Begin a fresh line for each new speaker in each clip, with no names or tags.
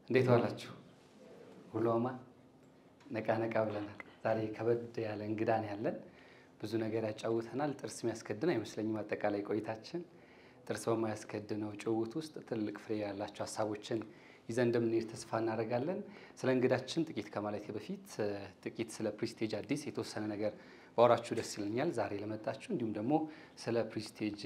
እንዴት ዋላችሁ? ሁሉ አማን ነቃ ነቃ ብለናል። ዛሬ ከበድ ያለ እንግዳ ነው ያለን። ብዙ ነገር ያጫውተናል። ጥርስ የሚያስከድን አይመስለኝም። አጠቃላይ ቆይታችን ጥርስ በማያስከድነው ጭውውት ውስጥ ትልቅ ፍሬ ያላቸው ሀሳቦችን ይዘን እንደምንሄድ ተስፋ እናደርጋለን። ስለ እንግዳችን ጥቂት ከማለቴ በፊት ጥቂት ስለ ፕሪስቴጅ አዲስ የተወሰነ ነገር ባወራችሁ ደስ ይለኛል። ዛሬ ለመጣችሁ እንዲሁም ደግሞ ስለ ፕሪስቴጅ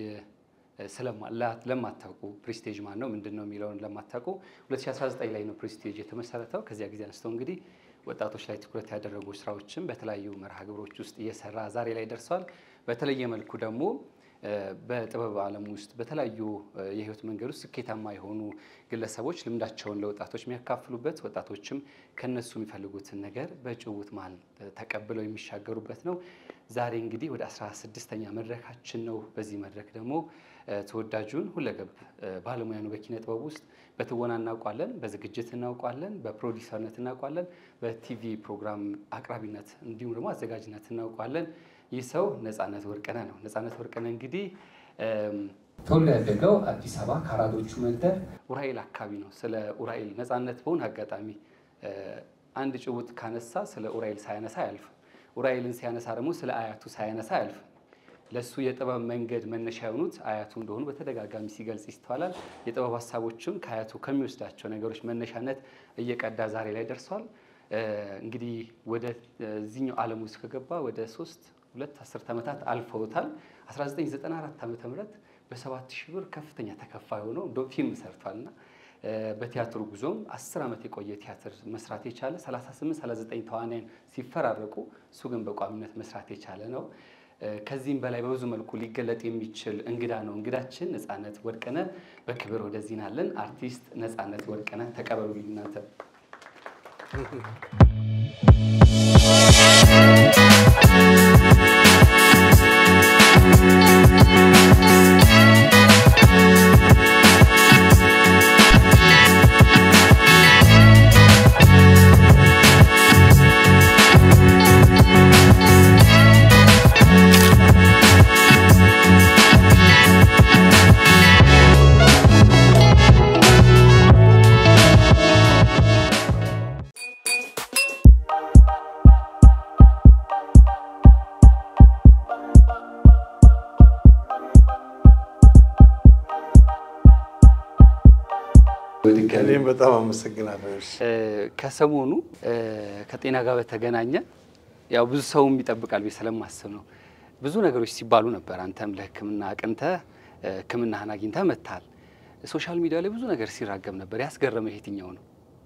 ለማታውቁ ፕሪስቴጅ ማን ነው ምንድን ነው የሚለውን ለማታውቁ 2019 ላይ ነው ፕሪስቴጅ የተመሰረተው። ከዚያ ጊዜ አንስተው እንግዲህ ወጣቶች ላይ ትኩረት ያደረጉ ስራዎችን በተለያዩ መርሃ ግብሮች ውስጥ እየሰራ ዛሬ ላይ ደርሷል። በተለየ መልኩ ደግሞ በጥበብ ዓለም ውስጥ በተለያዩ የህይወት መንገድ ውስጥ ስኬታማ የሆኑ ግለሰቦች ልምዳቸውን ለወጣቶች የሚያካፍሉበት ወጣቶችም ከነሱ የሚፈልጉትን ነገር በጭውውት መሀል ተቀብለው የሚሻገሩበት ነው። ዛሬ እንግዲህ ወደ 16ኛ መድረካችን ነው። በዚህ መድረክ ደግሞ ተወዳጁን ሁለገብ ባለሙያ ነው። በኪነ ጥበብ ውስጥ በትወና እናውቋለን፣ በዝግጅት እናውቋለን፣ በፕሮዲሰርነት እናውቋለን፣ በቲቪ ፕሮግራም አቅራቢነት እንዲሁም ደግሞ አዘጋጅነት እናውቋለን። ይህ ሰው ነፃነት ወርቅነህ ነው። ነፃነት ወርቅነህ እንግዲህ ተወልዶ ያደገው አዲስ አበባ ከአራዶቹ መንደር ኡራኤል አካባቢ ነው። ስለ ኡራኤል ነፃነት በሆነ አጋጣሚ አንድ ጭውውት ካነሳ ስለ ኡራኤል ሳያነሳ አያልፍም። ኡራኤልን ሲያነሳ ደግሞ ስለ አያቱ ሳያነሳ አያልፍም። ለእሱ የጥበብ መንገድ መነሻ የሆኑት አያቱ እንደሆኑ በተደጋጋሚ ሲገልጽ ይስተዋላል። የጥበብ ሀሳቦችም ከአያቱ ከሚወስዳቸው ነገሮች መነሻነት እየቀዳ ዛሬ ላይ ደርሷል። እንግዲህ ወደዚህኛው ዓለም ውስጥ ከገባ ወደ ሶስት ሁለት አስርት ዓመታት አልፈውታል። 1994 ዓመተ ምህረት በሰባት ሺህ ብር ከፍተኛ ተከፋይ ሆነው እንደ ፊልም ሰርቷልና በቲያትሩ ጉዞም 10 ዓመት የቆየ ቲያትር መስራት የቻለ 38 39 ተዋናያን ሲፈራረቁ እሱ ግን በቋሚነት መስራት የቻለ ነው። ከዚህም በላይ በብዙ መልኩ ሊገለጥ የሚችል እንግዳ ነው። እንግዳችን ነፃነት ወርቅነህ በክብር ወደዚህ ናለን። አርቲስት ነፃነት ወርቅነህ ተቀበሉልኝ እናንተ
እኔም በጣም አመሰግናለሁ።
ከሰሞኑ ከጤና ጋር በተገናኘ ያው ብዙ ሰውም ይጠብቃል ብዬ ስለማስብ ነው። ብዙ ነገሮች ሲባሉ ነበር። አንተም ለሕክምና አቅንተህ ሕክምናህን አግኝተህ መጥተሃል። ሶሻል ሚዲያ ላይ ብዙ ነገር ሲራገም ነበር። ያስገረመህ የትኛው ነው?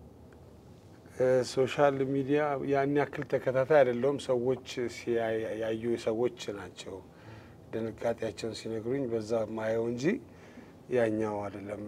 ሶሻል ሚዲያ ያን ያክል ተከታታይ አይደለውም። ሰዎች ያዩ ሰዎች ናቸው ድንጋጤያቸውን ሲነግሩኝ በዛ ማየው እንጂ ያኛው አይደለም።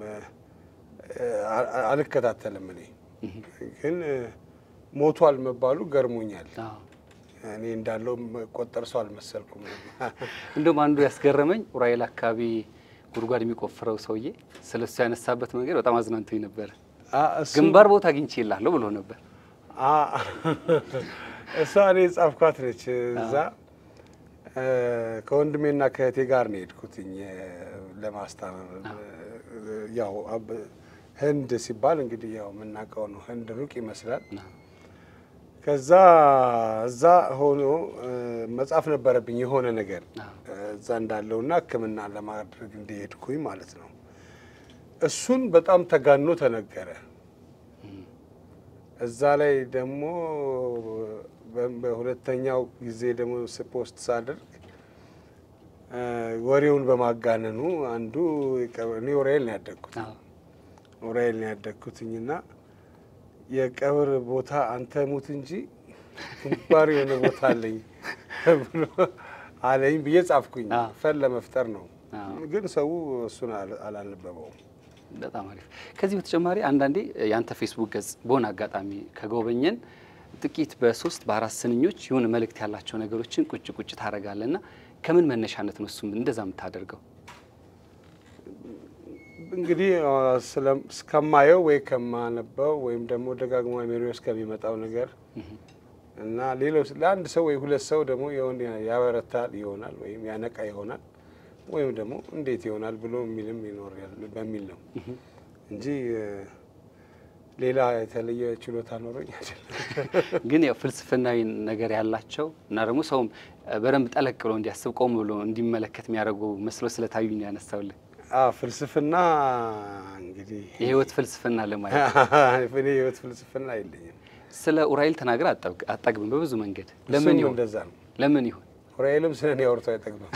አልከታተልም። እኔ ግን ሞቷል መባሉ ገርሞኛል። እኔ እንዳለው ቆጠር ሰው አልመሰልኩም።
እንደውም አንዱ ያስገረመኝ ኡራኤል አካባቢ ጉድጓድ የሚቆፍረው ሰውዬ ስለ እሱ ያነሳበት መንገድ በጣም አዝናንቶኝ ነበረ። ግንባር ቦታ አግኝቼ እላለሁ ብሎ ነበር።
እሷ እኔ ጻፍኳት ነች። እዛ ከወንድሜና ከእህቴ ጋር ነው የሄድኩትኝ ለማስታመም ያው ህንድ ሲባል እንግዲህ ያው የምናውቀው ነው። ህንድ ሩቅ ይመስላል። ከዛ እዛ ሆኖ መጻፍ ነበረብኝ የሆነ ነገር እዛ እንዳለውና ሕክምና ለማድረግ እንደሄድኩኝ ማለት ነው። እሱን በጣም ተጋኖ ተነገረ። እዛ ላይ ደግሞ በሁለተኛው ጊዜ ደግሞ ፖስት ሳደርግ ወሬውን በማጋነኑ አንዱ እኔ ኡራኤል ነው ያደግኩት ኡራኤል ነው ያደግኩትኝና የቀብር ቦታ አንተ ሙት እንጂ ግንባር የሆነ ቦታ አለኝ ብሎ አለኝ ብዬ ጻፍኩኝ። ፈን ለመፍጠር ነው፣ ግን ሰው እሱን አላነበበውም።
በጣም አሪፍ። ከዚህ በተጨማሪ አንዳንዴ የአንተ ፌስቡክ ገጽ በሆነ አጋጣሚ ከጎበኘን ጥቂት በሶስት በአራት ስንኞች የሆነ መልእክት ያላቸው ነገሮችን ቁጭ ቁጭ ታደርጋለህ እና ከምን መነሻነት ነው እሱም እንደዛ የምታደርገው?
እንግዲህ እስከማየው ወይ ከማነበው ወይም ደግሞ ደጋግሞ ሜሪ ውስጥ ከሚመጣው ነገር እና ሌሎች ለአንድ ሰው ወይ ሁለት ሰው ደግሞ የሆነ ያበረታል ይሆናል ወይም ያነቃ ይሆናል ወይም ደግሞ እንዴት ይሆናል ብሎ የሚልም ይኖራል በሚል ነው እንጂ ሌላ የተለየ ችሎታ ኖሮኝ አይደለም።
ግን ያው ፍልስፍናዊ ነገር ያላቸው እና ደግሞ ሰውም በደንብ ጠለቅ ብሎ እንዲያስብ ቆም ብሎ እንዲመለከት የሚያደርጉ መስሎ ስለታዩ ነው ያነሳውልን።
አዎ ፍልስፍና እንግዲህ
የህይወት ፍልስፍና ለማየት
እኔ የህይወት ፍልስፍና የለኝም።
ስለ ኡራኤል ተናግረ አጠግብም በብዙ መንገድ ለምን
እሱም
ይሆን
እንደዛ ነው።
ለምን ይሆን
ኡራኤልም ስለ እኔ አውርቶ አይጠግብም።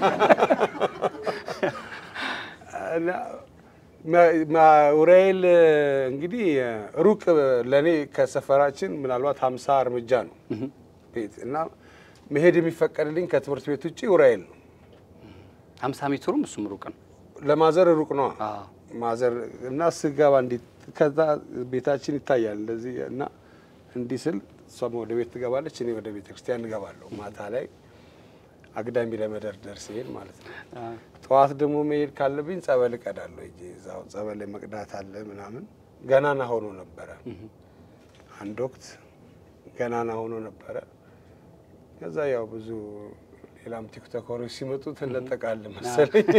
እና ማ- ማ- ኡራኤል እንግዲህ ሩቅ ለእኔ ከሰፈራችን ምናልባት ሀምሳ እርምጃ ነው ቤት እና መሄድ የሚፈቀድልኝ ከትምህርት ቤት ውጭ ኡራኤል ነው።
ሀምሳ ሜትሩም እሱም ሩቅ ነው።
ለማዘር ሩቅ ነው
አዎ።
ማዘር እና ስገባ እንዲህ ከዛ ቤታችን ይታያል እንደዚህ እና እንዲህ ስል እሷም ወደ ቤት ትገባለች፣ እኔ ወደ ቤተ ክርስቲያን እገባለሁ። ማታ ላይ አግዳሚ ለመደርደር ሲሄድ ማለት ነው።
አዎ።
ጠዋት ደግሞ መሄድ ካለብኝ ጸበል እቀዳለሁ። እጄ እዛው ጸበል ላይ መቅዳት አለ ምናምን። ገናና ሆኖ ነበረ አንድ ወቅት ገናና ሆኖ ነበረ። ከዛ ያው ብዙ ሌላም ቲክቶከሮች ሲመጡ ትለጠቃለህ መሰለኝ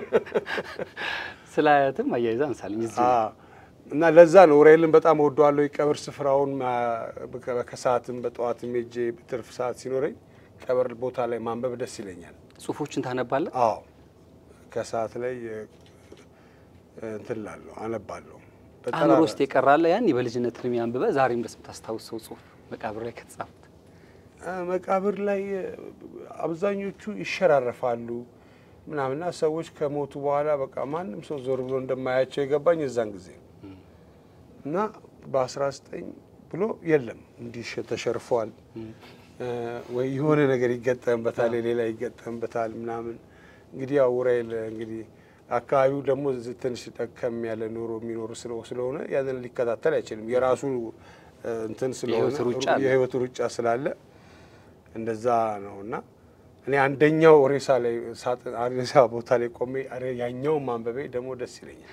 ስለ አያትም አያይዛ አንሳልኝ እዚህ
አዎ። እና ለዛ ነው ኡራኤልን በጣም እወደዋለሁ። የቀብር ስፍራውን ማ- ከሰዓትም በጠዋትም ሄጄ ትርፍ ሰዓት ሲኖረኝ ቀብር ቦታ ላይ ማንበብ ደስ ይለኛል።
ጽሁፎችን ታነባለህ?
አዎ ከሰዓት ላይ እ፣ እንትን እላለሁ አነባለሁ። በጠራ-
አእምሮ ውስጥ የቀራለ ያን በልጅነት እድሜ አንብበ ዛሬም ድረስ የምታስታውሰው ጽሁፍ መቃብር ላይ ከተጻፉት
እ፣ መቃብር ላይ እ፣ አብዛኞቹ ይሸራረፋሉ ምናምንና ሰዎች ከሞቱ በኋላ በቃ ማንም ሰው ዞር ብሎ እንደማያቸው የገባኝ የዛን ጊዜ ነው። እና በ19 ብሎ የለም እንዲህ ሸ- ተሸርፏል እ፣ ወይ የሆነ ነገር ይገጠምበታል፣ ሌላ ይገጠምበታል ምናምን። እንግዲህ ያው ኡራኤል እንግዲህ አካባቢው ደግሞ ዝ- ትንሽ ጠከም ያለ ኑሮ የሚኖሩ ስለ- ስለሆነ ያንን ሊከታተል አይችልም። የራሱ እ፣ እንትን ስለሆነ
የህይወት ሩጫ አለ።
የህይወት ሩጫ ስላለ እንደዛ ነው እና እኔ አንደኛው ሬሳ ላይ ሳጥን ሬሳ ቦታ ላይ ቆሜ አረ ያኛው ማንበቤ ደግሞ ደስ ይለኛል።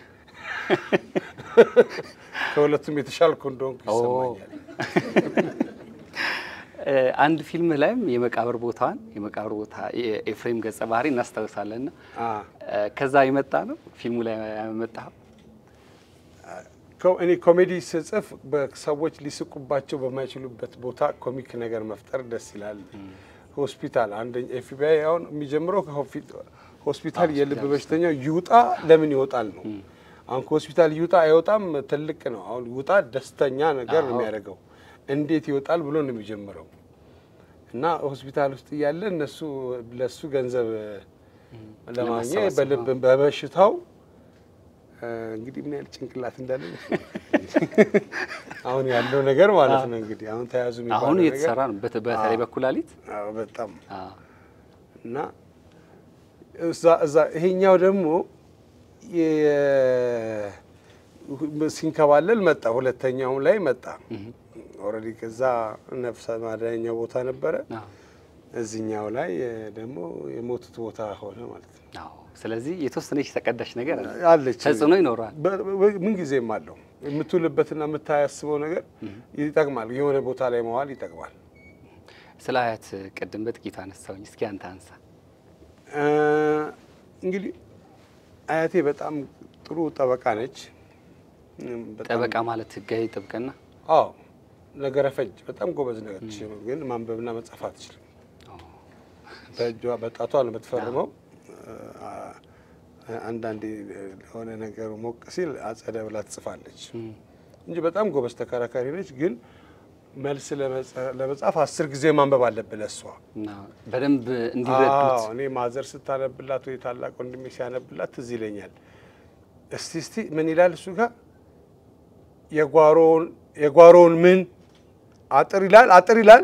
ከሁለቱም የተሻልኩ እንደሆንኩ
ኦ።
ይሰማኛል።
እ፣ አንድ ፊልም ላይም የመቃብር ቦታዋን የመቃብር ቦታ የኤፍሬም ገጸ ባህሪ እናስታውሳለን ና
አ
ከዛ የመጣ ነው ፊልሙ ላይ ያመጣው
ኮ- እኔ ኮሜዲ ስጽፍ በሰዎች ሊስቁባቸው በማይችሉበት ቦታ ኮሚክ ነገር መፍጠር ደስ ይላል። ሆስፒታል አንደኛ ኤፍቢአይ አሁን የሚጀምረው ከሆፊ- ሆስፒታል የልብ በሽተኛው ይውጣ ለምን ይወጣል ነው። አሁን ከሆስፒታል ይውጣ አይወጣም ትልቅ ነው። አሁን ይውጣ ደስተኛ ነገር ነው
አዎ።
የሚያደርገው። እንዴት ይወጣል ብሎ ነው የሚጀምረው እና ሆስፒታል ውስጥ እያለ እነሱ ለሱ ገንዘብ ለማግኘት
ለማሰባሰብ
በልብ በበሽታው እ፣ እንግዲህ ምን ያህል ጭንቅላት እንዳለ አሁን ያለው ነገር ማለት ነው። እንግዲህ አሁን ተያዙ የሚባለው
አሁን
ነገር
እየተሰራ ነው በት- በተለይ
አዎ።
በኩላሊት
አዎ፣ በጣም
አዎ።
እና እዛ እዛ ይሄኛው ደግሞ የ- ሲንከባለል መጣ። ሁለተኛውም ላይ መጣ። ኦልሬዲ ከዛ ነፍሰ ማዳኛው ቦታ ነበረ።
አዎ።
እዚህኛው ላይ እ፣ ደግሞ የሞቱት ቦታ ሆነ ማለት ነው።
አዎ። ስለዚህ የተወሰነች ተቀዳሽ ነገር አለ።
አለች
ተጽዕኖ ይኖረዋል።
በ- በ- ምን ጊዜም አለው የምትውልበትና የምታያስበው ነገር ይጠቅማል። የሆነ ቦታ ላይ መዋል ይጠቅማል።
ስለ አያት ቅድም በጥቂቱ አነሳውኝ። እስኪ አንተ አንሳ።
እ፣ እንግዲህ አያቴ በጣም ጥሩ ጠበቃ ነች። እም፣ በጣም-
ጠበቃ ማለት ህጋዊ ጥብቅና
አዎ ነገረ ፈጅ በጣም ጎበዝ ነች፣ ግን ማንበብና መጻፍ አትችልም። በእጇ በጣቷ ነው የምትፈርመው። አ- አንዳንዴ ለሆነ ነገሩ ሞቅ ሲል አጸደ ብላ ትጽፋለች እንጂ በጣም ጎበዝ ተከራካሪ ነች። ግን መልስ ለመጻ- ለመጻፍ አስር ጊዜ ማንበብ አለብህ ለእሷ።
እና በደንብ እንዲረዱት
አዎ፣ እኔ ማዘር ስታነብላት ወይ ታላቅ ወንድሜ ሲያነብላት ትዝ ይለኛል። እስቲ እስቲ ምን ይላል እሱ ጋር የጓሮውን የጓሮውን ምን አጥር ይላል አጥር ይላል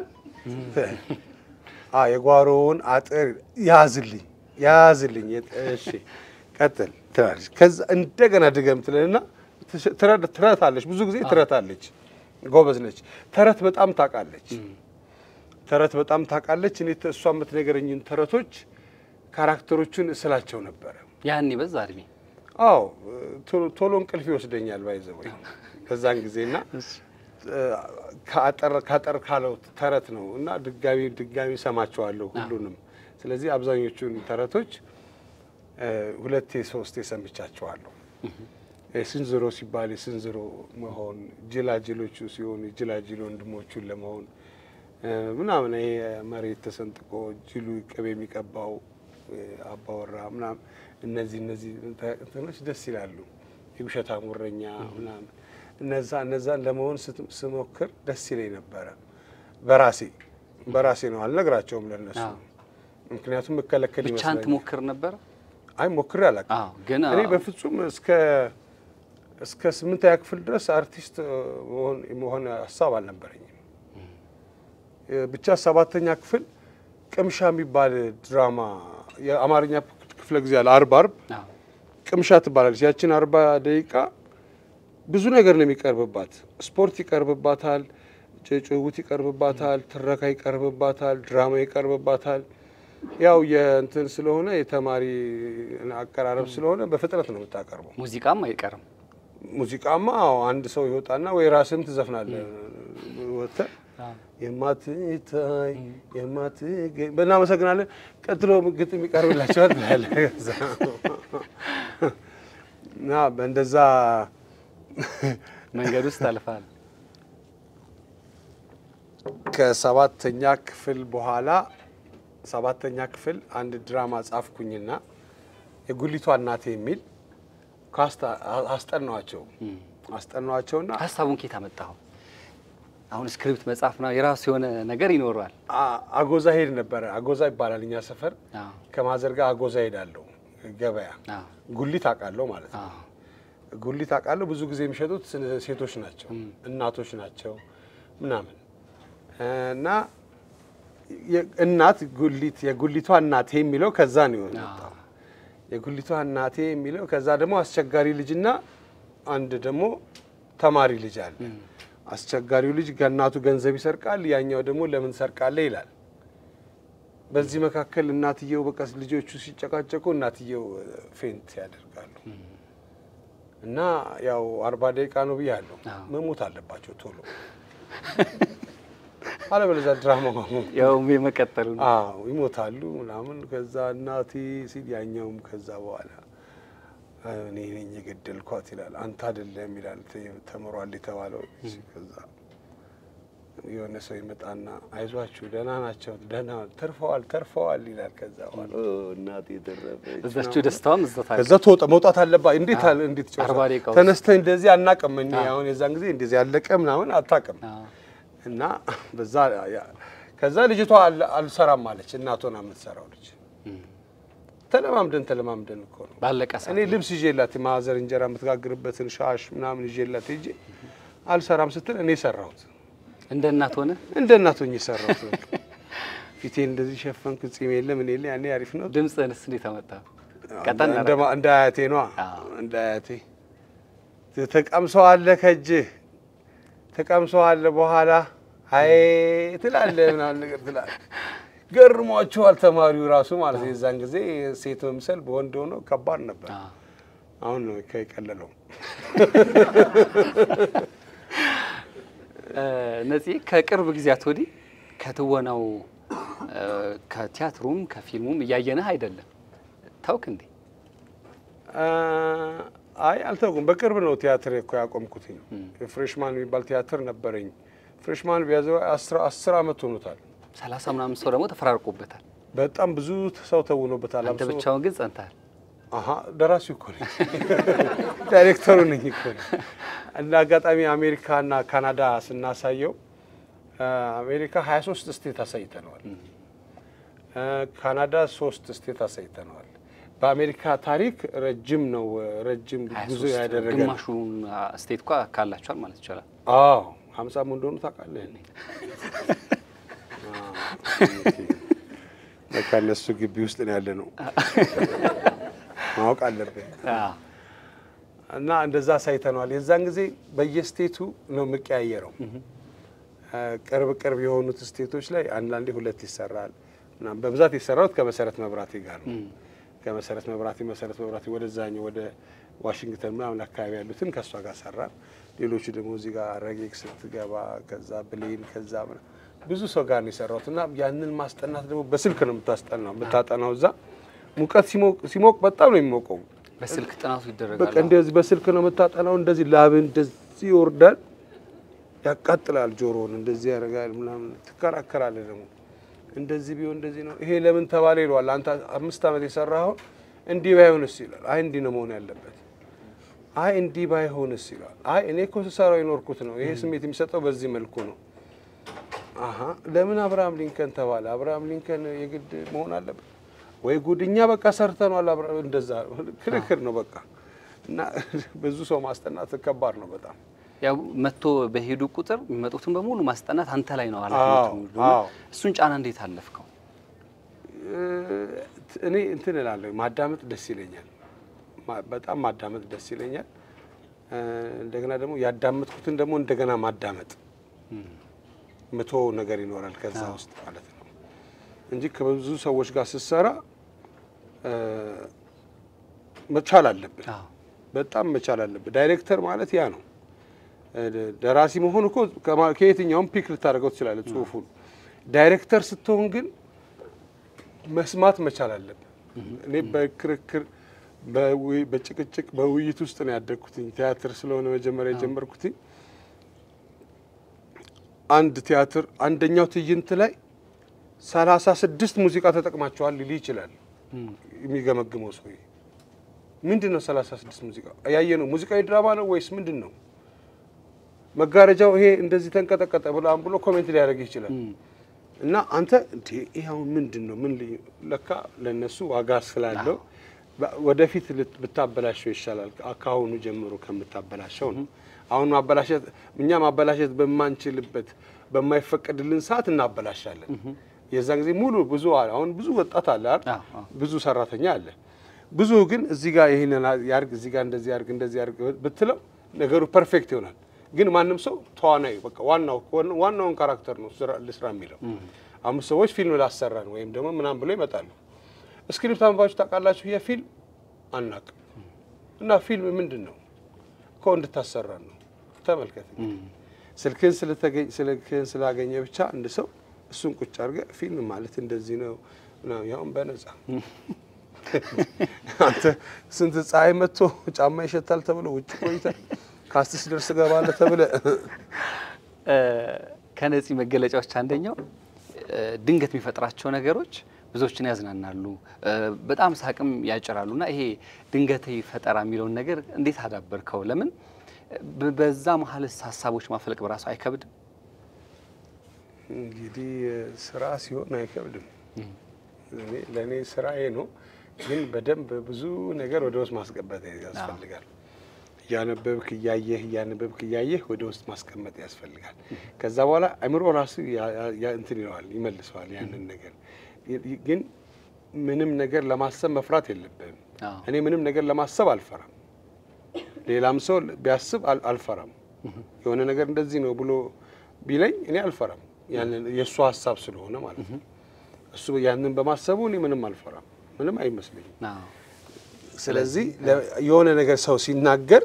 አ የጓሮውን አጥር ያዝልኝ ያዝልኝ። እሺ ቀጥል ትላለች። ከዛ እንደገና ድገም ትለንና ትረታለች። ብዙ ጊዜ ትረታለች። ጎበዝ ነች። ተረት በጣም ታውቃለች። ተረት በጣም ታውቃለች። እኔ እሷ የምትነገረኝን ተረቶች ካራክተሮቹን እስላቸው ነበረ።
ያኔ በዛ እድሜ
አዎ ቶሎ- ቶሎ እንቅልፍ ይወስደኛል ባይዘወይ በዛን ጊዜና ከአጠር ካጠር ካለው ተረት ነው እና ድጋሚ ድጋሚ ሰማቸዋለሁ ሁሉንም። ስለዚህ አብዛኞቹን ተረቶች እ፣ ሁለቴ ሶስቴ ሰምቻቸዋለሁ። ስንዝሮ ሲባል የስንዝሮ መሆን፣ ጅላጅሎቹ ሲሆኑ የጅላጅል ወንድሞቹን ለመሆን ምናምን ይሄ መሬት ተሰንጥቆ ጅሉ ቅቤ የሚቀባው አባወራ ምናምን እነዚህ እነዚህ እንትኖች ደስ ይላሉ። የውሸታ ሙረኛ ምናምን እነዛ እነዛን ለመሆን ስሞክር ደስ ይለኝ ነበረ። በራሴ በራሴ ነው አልነግራቸውም ለነሱ ምክንያቱም መከለከል
ብቻህን
ይመስለኛል።
ትሞክር ነበር?
አይ ሞክሬ አላውቅም።
አዎ፣ ግን
እኔ በፍጹም እስከ እስከ ስምንተኛ ክፍል ድረስ አርቲስት መሆን የመሆን ሀሳብ አልነበረኝም። ብቻ ሰባተኛ ክፍል ቅምሻ የሚባል ድራማ የአማርኛ ክፍለ ጊዜ አለ። አርብ አርብ
አዎ፣
ቅምሻ ትባላለች። ያችን አርባ ደቂቃ ብዙ ነገር ነው የሚቀርብባት። ስፖርት ይቀርብባታል፣ ጭውውት ይቀርብባታል፣ ትረካ ይቀርብባታል፣ ድራማ ይቀርብባታል። ያው የእንትን ስለሆነ የተማሪ አቀራረብ ስለሆነ በፍጥነት ነው የምታቀርበው።
ሙዚቃም አይቀርም።
ሙዚቃማ አዎ፣ አንድ ሰው ይወጣና ወይ ራስህም ትዘፍናለህ ወጥተህ የማትታይ የማትገኝ በእናመሰግናለን። ቀጥሎ ግጥም ይቀርብላቸዋል ትላለህ። ከዛ እና በእንደዛ
መንገድ ውስጥ አልፋል።
ከሰባተኛ ክፍል በኋላ ሰባተኛ ክፍል አንድ ድራማ ጻፍኩኝና የጉሊቷ እናቴ የሚል ካስታ- አስጠናዋቸው አስጠናዋቸውና
ሀሳቡን ኬት አመጣኸው? አሁን ስክሪፕት መጻፍ ነው የራሱ የሆነ ነገር ይኖረዋል።
አ- አጎዛ ሄድ ነበረ። አጎዛ ይባላል እኛ ሰፈር።
አዎ፣
ከማዘር ጋር አጎዛ ሄዳለሁ ገበያ።
አዎ፣
ጉሊት አውቃለሁ ማለት ነው።
አዎ።
ጉሊት አውቃለሁ። ብዙ ጊዜ የሚሸጡት ሴቶች ናቸው፣ እናቶች ናቸው ምናምን እና የ- እናት ጉሊት የጉሊቷ እናቴ የሚለው ከዛ ነው የወጣው። የጉሊቷ እናቴ የሚለው ከዛ ደግሞ አስቸጋሪ ልጅና አንድ ደግሞ ተማሪ ልጅ አለ። አስቸጋሪው ልጅ ከእናቱ ገንዘብ ይሰርቃል፣ ያኛው ደግሞ ለምን ሰርቃለህ ይላል። በዚህ መካከል እናትየው በቃ ልጆቹ ሲጨቃጨቁ እናትየው ፌንት ያደርጋሉ። እና ያው አርባ ደቂቃ ነው ብያለሁ።
አዎ።
መሞት አለባቸው ቶሎ አለበለዚያ ድራማ
ያው የመቀጠሉ ነው።
አዎ ይሞታሉ ምናምን። ከዛ እናቴ ሲል ያኛውም ከዛ በኋላ እኔ ነኝ የገደልኳት ይላል። አንተ አይደለም ይላል ተ- ተምሯል የተባለው ልጅ። ከዛ የሆነ ሰው ይመጣና አይዟችሁ ደህና ናቸው ደህና ተርፈዋል ተርፈዋል ይላል። ከዛ በኋላ ኦ እናቴ ተረፈች
እዛችሁ
ምናምን።
ደስታዋም እዛ ታዲያ
ከዛ ትወጣ መውጣት አለባት። እንዴት አለ እንዴት ጨርሳ
አርባ ደቂቃ ውስጥ።
ተነስተህ እንደዚህ አናቅም። እኔ አሁን የዛን ጊዜ እንደዚህ ያለቀ ምናምን አታቅም።
አዎ፣
እና በዛ ያ- ከዛ ልጅቷ አል- አልሰራም አለች። እናቷ ናት የምትሰራው ልጅ። ተለማምደን ተለማምደን እኮ ነው።
ባለቀ ሰዓት
እኔ ልብስ ይዤላት የማዘር እንጀራ የምትጋግርበትን ሻሽ ምናምን ይዤላት ሄጄ አልሰራም ስትል እኔ ሰራሁት።
እንደ እናት ሆነ
እንደ እናቶኝ የሰራሁት በቃ ፊቴ እንደዚህ ሸፈንኩ። ጺም የለ ምን የለ ያኔ አሪፍ ነው።
ድምፅህንስ እንዴት አመጣ? ቀጠን
እንደ
አደረገ?
ማ- እንደ አያቴ ነዋ።
አዎ።
እንደ አያቴ ተቀምሰዋለህ ከእጅህ ተቀምሰዋለህ በኋላ አይ ትላለህ ምናምን ነገር ትላለህ። ገርሟቸዋል ተማሪው ራሱ ማለት ነው። የዛን ጊዜ ሴት መምሰል በወንድ ሆኖ ከባድ ነበር።
አዎ።
አሁን ነው ከቀለለው።
እ፣ ነፂ ከቅርብ ጊዜያት ወዲህ ከትወናው እ፣ ከቲያትሩም ከፊልሙም እያየንህ አይደለም። ታውክ እንዴ?
አይ አልተውኩም። በቅርብ ነው ቲያትር እኮ ያቆምኩትኝ። ፍሬሽማን የሚባል ቲያትር ነበረኝ። ፍሬሽማን ቢያዘው አስር አመት ሆኖታል።
ሰላሳ ምናምን ሰው ደግሞ ተፈራርቆበታል።
በጣም ብዙ ሰው ተውኖበታል።
አንተ
አብሶ-
ብቻውን ግን ጸንተሃል።
አሀ ደራሲው እኮ ነኝ፣ ዳይሬክተሩ ነኝ እኮ ነኝ። እንደ አጋጣሚ አሜሪካና ካናዳ ስናሳየው አ፣ አሜሪካ 23 ስቴት አሳይተነዋል። አ፣ ካናዳ ሶስት ስቴት አሳይተነዋል። በአሜሪካ ታሪክ ረጅም ነው፣ ረጅም ጉዞ
23
ያደረገ ነው።
ግማሹን ስቴት እኳ ካላችኋል ማለት ይቻላል።
አዎ ሀምሳም እንደሆኑ ታውቃለህ። እኔ በቃ እነሱ ግቢ ውስጥ ነው ያለ ነው ማወቅ አለብን።
አዎ።
እና እንደዛ ሳይተነዋል። የዛን ጊዜ በየስቴቱ ነው የምቀያየረው። ቅርብ ቅርብ የሆኑት ስቴቶች ላይ አንዳንዴ ሁለት ይሰራል ምናምን። በብዛት የሰራሁት ከመሰረት መብራቴ ጋር ነው። ከመሰረት መብራቴ መሰረት መብራቴ ወደዛኛው ወደ ዋሽንግተን ምናምን አካባቢ ያሉትን ከእሷ ጋር ሰራን። ሌሎቹ ደግሞ እዚህ ጋር ረጌክ ስትገባ ከዛ ብሌን ከዛ ምናምን ብዙ ሰው ጋር ነው የሰራሁት እና ያንን ማስጠናት ደግሞ በስልክ ነው የምታስጠናው የምታጠናው እዛ ሙቀት ሲሞቅ ሲሞቅ በጣም ነው የሚሞቀው
በስልክ ጥናቱ
በቃ
ይደረጋል።
እንደዚህ በስልክ ነው የምታጠናው። እንደዚህ ላብ እንደዚህ ይወርዳል፣ ያቃጥላል፣ ጆሮውን እንደዚህ ያደርጋል ምናምን። ትከራከራለህ ደግሞ እንደዚህ ቢሆን እንደዚህ ነው፣ ይሄ ለምን ተባለ ይለዋል። አንተ አምስት ዓመት የሰራኸውን እንዲህ ባይሆንስ ይላል። አይ እንዲህ ነው መሆን ያለበት። አይ እንዲህ ባይሆንስ ይላል። አይ እኔ እኮ ስሰራው የኖርኩት ነው፣ ይሄ ስሜት የሚሰጠው በዚህ መልኩ ነው። አሀ ለምን አብርሃም ሊንከን ተባለ? አብርሃም ሊንከን የግድ መሆን አለበት ወይ? ጉድኛ በቃ ሰርተኗል። አብርሃም እንደዛ ክርክር ነው በቃ እና ብዙ ሰው ማስጠናት ከባድ ነው በጣም።
ያው መጥቶ በሄዱ ቁጥር የሚመጡትን በሙሉ ማስጠናት አንተ ላይ ነው ኃላፊነቱ።
አዎ፣
እና
አዎ።
እሱን ጫና እንዴት አለፍከው?
እኔ እንትን እላለሁ ማዳመጥ ደስ ይለኛል። ማ- በጣም ማዳመጥ ደስ ይለኛል። እ፣ እንደገና ደግሞ ያዳመጥኩትን ደግሞ እንደገና ማዳመጥ መቶ ነገር ይኖራል ከዛ ውስጥ ማለት ነው እንጂ ከብዙ ሰዎች ጋር ስትሰራ እ፣ መቻል አለብን።
አዎ
በጣም መቻል አለብን። ዳይሬክተር ማለት ያ ነው። እ፣ ደራሲ መሆን እኮ ከማ- ከየትኛውም ፒክ ልታደርገው ትችላለህ ጽሁፉን። ዳይሬክተር ስትሆን ግን መስማት መቻል አለብን። እኔ በክርክር በውይ- በጭቅጭቅ በውይይት ውስጥ ነው ያደግኩትኝ። ቲያትር ስለሆነ መጀመሪያ የጀመርኩትኝ አንድ ቲያትር አንደኛው ትዕይንት ላይ ሰላሳ ስድስት ሙዚቃ ተጠቅማቸዋል ሊል ይችላል የሚገመግመው ሰውዬ። ምንድን ነው ሰላሳ ስድስት ሙዚቃ ያየ ነው? ሙዚቃዊ ድራማ ነው ወይስ ምንድን ነው? መጋረጃው ይሄ እንደዚህ ተንቀጠቀጠ ብሎ ብሎ ኮሜንት ሊያደርግ ይችላል። እና አንተ እንዴ ይሄ አሁን ምንድን ነው? ምን ልዩ ለካ ለነሱ ዋጋ ስላለው በ- ወደፊት ልት- ብታበላሸው ይሻላል ከአሁኑ ጀምሮ ከምታበላሸው ነው። አሁን ማበላሸት እኛ ማበላሸት በማንችልበት በማይፈቀድልን ሰዓት እናበላሻለን። የዛን ጊዜ ሙሉ ብዙ አለ አሁን ብዙ ወጣት አለ አይደል?
አዎ፣ አዎ።
ብዙ ሰራተኛ አለ። ብዙ ግን እዚህ ጋር ይሄንን ያርግ እዚህ ጋር እንደዚህ ያርግ እንደዚህ ያርግ ብትለው ነገሩ ፐርፌክት ይሆናል። ግን ማንም ሰው ተዋናይ በቃ ዋናው ዋናውን ካራክተር ነው ስራ ልስራ የሚለው። አምስት ሰዎች ፊልም ላሰራን ወይም ደግሞ ምናምን ብሎ ይመጣሉ። ስክሪፕት አንባችሁ ታውቃላችሁ? የፊልም አናቅም እና ፊልም ምንድን ነው እኮ እንድታሰራን ነው። ተመልከት ስልክህን ስለተገኝ ስልክህን ስላገኘ ብቻ አንድ ሰው እሱን ቁጭ አድርገህ ፊልም ማለት እንደዚህ ነው ምናምን ያውም በነጻ አንተ ስንት ፀሐይ መጥቶ ጫማ ይሸታል ተብሎ ውጭ ቆይተህ ካስትስ ደርስ ገባለህ ተብለህ
ከነፂ መገለጫዎች አንደኛው እ፣ ድንገት የሚፈጥራቸው ነገሮች ብዙዎችን ያዝናናሉ፣ እ፣ በጣም ሳቅም ያጭራሉ። እና ይሄ ድንገት ፈጠራ የሚለውን ነገር እንዴት አዳበርከው? ለምን በ- በዛ መሀልስ ሀሳቦች ማፍለቅ በራሱ አይከብድም?
እንግዲህ ስራ ሲሆን አይከብድም። እኔ ለእኔ ስራዬ ነው፣ ግን በደንብ ብዙ ነገር ወደ ውስጥ ማስገባት ያስፈልጋል። እያነበብክ እያየህ እያነበብክ እያየህ ወደ ውስጥ ማስቀመጥ ያስፈልጋል። ከዛ በኋላ አእምሮ ራሱ ያ- ያ- ያ- እንትን ይለዋል ይመልሰዋል ያንን ነገር። ይ- ግን ምንም ነገር ለማሰብ መፍራት የለብህም።
አዎ።
እኔ ምንም ነገር ለማሰብ አልፈራም። ሌላም ሰው ቢያስብ አል- አልፈራም። የሆነ ነገር እንደዚህ ነው ብሎ ቢለኝ እኔ አልፈራም። ያንን የእሱ ሀሳብ ስለሆነ ማለት ነው። እሱ ያንን በማሰቡ እኔ ምንም አልፈራም፣ ምንም አይመስለኝም።
አዎ።
ስለዚህ ለ- የሆነ ነገር ሰው ሲናገር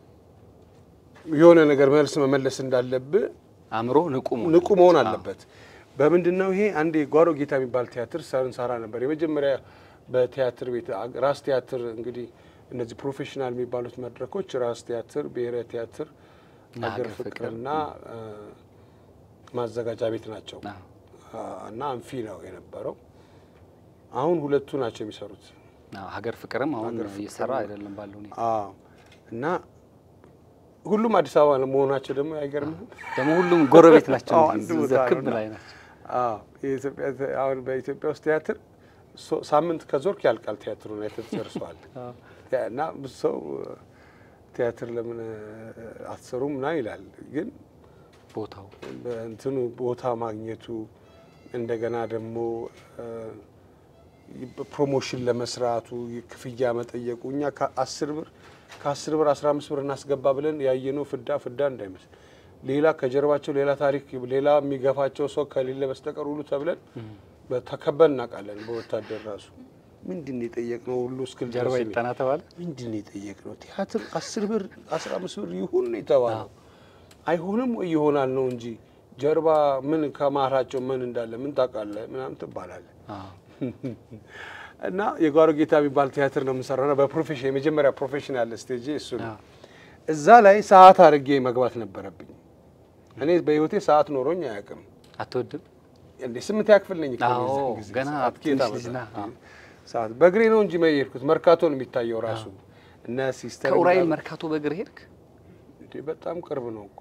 የሆነ ነገር መልስ መመለስ እንዳለብህ
አእምሮ ንቁ መሆን
ንቁ መሆን
አለበት።
አለበት። በምንድን ነው ይሄ? አንድ የጓሮ ጌታ የሚባል ቲያትር ሰንሰራ ነበር። የመጀመሪያ በቲያትር ቤት ራስ ቲያትር እንግዲህ እነዚህ ፕሮፌሽናል የሚባሉት መድረኮች ራስ ቲያትር፣ ብሔራዊ ቲያትር፣
ሀገር
ሀገር
ፍቅር፣
ፍቅርና አ፣ ማዘጋጃ ቤት ናቸው
አዎ።
አ፣ እና አንፊ ነው የነበረው። አሁን ሁለቱ ናቸው የሚሰሩት።
አዎ፣ ሀገር ፍቅርም አሁን
ሀገር ፍቅር
እየሰራ
ነው።
አይደለም ባለው ሁኔታ።
አዎ እና ሁሉም አዲስ አበባ መሆናቸው ደግሞ አይገርምህም?
ደግሞ ሁሉም ጎረቤት ናቸው
አዎ፣
እንጂ
አንድ
እዛ
ቦታ
ክብ
ነውና።
ላይ ናቸው።
አዎ የኢትዮጵያ ተ- አሁን በኢትዮጵያ ውስጥ ቲያትር ሶ- ሳምንት ከዞርክ ያልቃል ቲያትሩን አይተህ ትጨርሰዋለህ። ያ- እና ብዙ ሰው እ፣ ቲያትር ለምን እ፣ አትሰሩም ና ይላል። ግን
ቦታው
በእንትኑ ቦታ ማግኘቱ እንደገና ደግሞ እ፣ ፕሮሞሽን ለመስራቱ ክፍያ መጠየቁ እኛ ከአስር ብር ከአስር ብር አስራ አምስት ብር እናስገባ ብለን ያየነው ፍዳ ፍዳ እንዳይመስል ሌላ ከጀርባቸው ሌላ ታሪክ ሌላ የሚገፋቸው ሰው ከሌለ በስተቀር ሁሉ ተብለን ተከበን እናውቃለን። በወታደር ራሱ ምንድን ነው የጠየቅነው ሁሉ እስክል
ጀርባ
ድረስ
ይጠና ተባለ።
ምንድን ነው የጠየቅነው? ቲያትር አስር ብር አስራ አምስት ብር ይሁን ነው የተባለው። አይሆንም ወይ ይሆናል ነው እንጂ ጀርባ ምን ከማራቸው ምን እንዳለ ምን ታውቃለህ ምናምን ትባላለህ።
አዎ።
እና የጓሮ ጌታ የሚባል ቲያትር ነው የምንሰራው። በፕሮፌሽን የመጀመሪያ ፕሮፌሽናል ስቴጅ እሱ ነው። እዛ ላይ ሰዓት አድርጌ መግባት ነበረብኝ። እኔ በህይወቴ ሰዓት ኖሮኝ አያውቅም።
አትወድም?
እንዴ ስምንተኛ ክፍል ነኝ እኮ
አዎ፣
የዛን ጊዜ።
ገና
ሰዓት
ትንሽ
ከየት
ልጅ ነህ።
አመጣሁ?
አዎ።
ሰዓት በእግሬ ነው እንጂ የሄድኩት መርካቶ ነው የሚታየው ራሱ እነ ሲስተር
ከኡራኤል
ምናምን-
መርካቶ በእግር ሄድክ?
እንዴ በጣም ቅርብ ነው እኮ